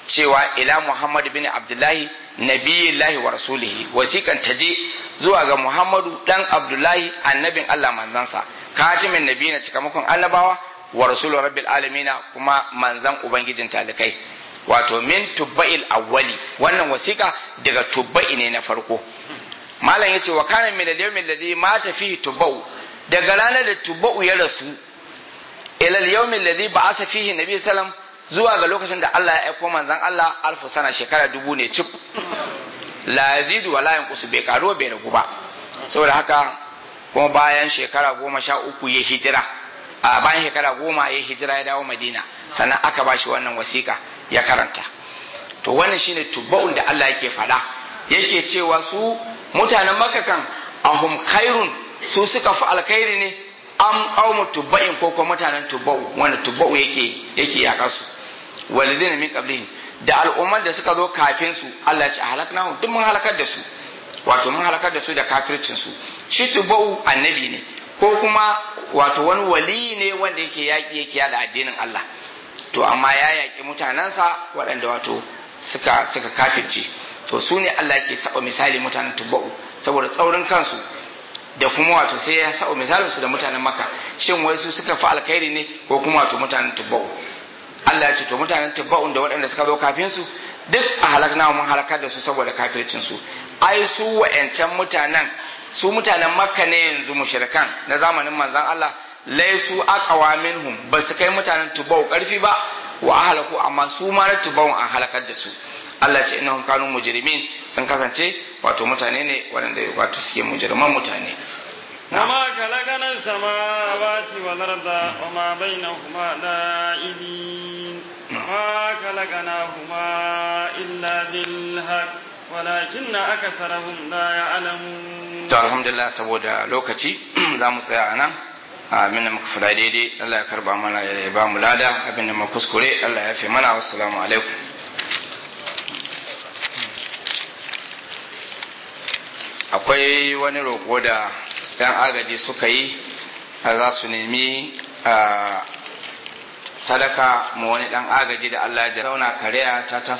cewa ila Muhammad bin Abdullahi nabiyillahi wa rasulihi wasiƙan ta je zuwa ga Muhammadu dan Abdullahi annabin Allah manzansa katimin nabi na cikamakon annabawa wa rasulu rabbil alamina kuma manzan ubangijin talikai wato min tubba'il awwali wannan wasiƙa daga tubba'i ne na farko malam yace wa kana min al-yawmi alladhi mata fihi tubba'u daga ranar da tubba'u ya rasu ila al-yawmi alladhi ba'atha fihi nabi sallam zuwa ga lokacin da Allah ya aiko manzon Allah alfu sana shekara dubu ne cif la yazidu wa la yanqusu bai karuwa bai ragu ba saboda haka kuma bayan shekara goma sha uku ya hijira a bayan shekara goma ya hijira ya dawo madina sannan aka bashi wannan wasiƙa ya karanta to wannan shine tubba'un da Allah yake faɗa yake cewa su mutanen makka kan ahum khairun su suka fi alkhairi ne am qaumu tubba'in ko kuma mutanen tubba'u wanda tubba'u yake yake yaka su walidina min qablihim da al'umman da suka zo kafin su Allah ya ce halaknahum duk mun halakar da su wato mun halakar da su da kafircin su shi tubba'u annabi ne ko kuma wato wani wali ne wanda yake yaki yake yada addinin Allah to amma ya yaki mutanensa waɗanda wato suka suka kafirce to su ne Allah yake saba misali mutanen tubba'u saboda tsaurin kansu da kuma wato sai ya saba misalin su da mutanen maka shin wai su suka fi alkhairi ne ko kuma wato mutanen tubba'u Allah ya ce to mutanen tubba'un da waɗanda suka zo kafin su duk a halakna mun halakar da su saboda kafircin su ai su wa'ancan mutanen su mutanen makka ne yanzu mushrikan na zamanin manzon Allah laisu aqwa minhum ba su kai mutanen tubba'u karfi ba wa ahlaku amma su ma na tubba'un an halakar da su Allah ce innahum kanu mujrimin sun kasance wato mutane ne waɗanda wato suke mujriman mutane وما خلقنا السماوات والأرض وما بينهما لائبين ما خلقناهما إلا بالحق ولكن أكثرهم لا يعلمون to alhamdulillah saboda lokaci za mu tsaya a nan abin da muka fada daidai Allah ya karba mana ya ba mu lada abin da muka kuskure Allah ya fi mana wassalamu alaikum akwai wani roƙo da 'yan agaji suka yi za su nemi sadaka ma wani ɗan agaji da Allah ya zauna kariya ta taso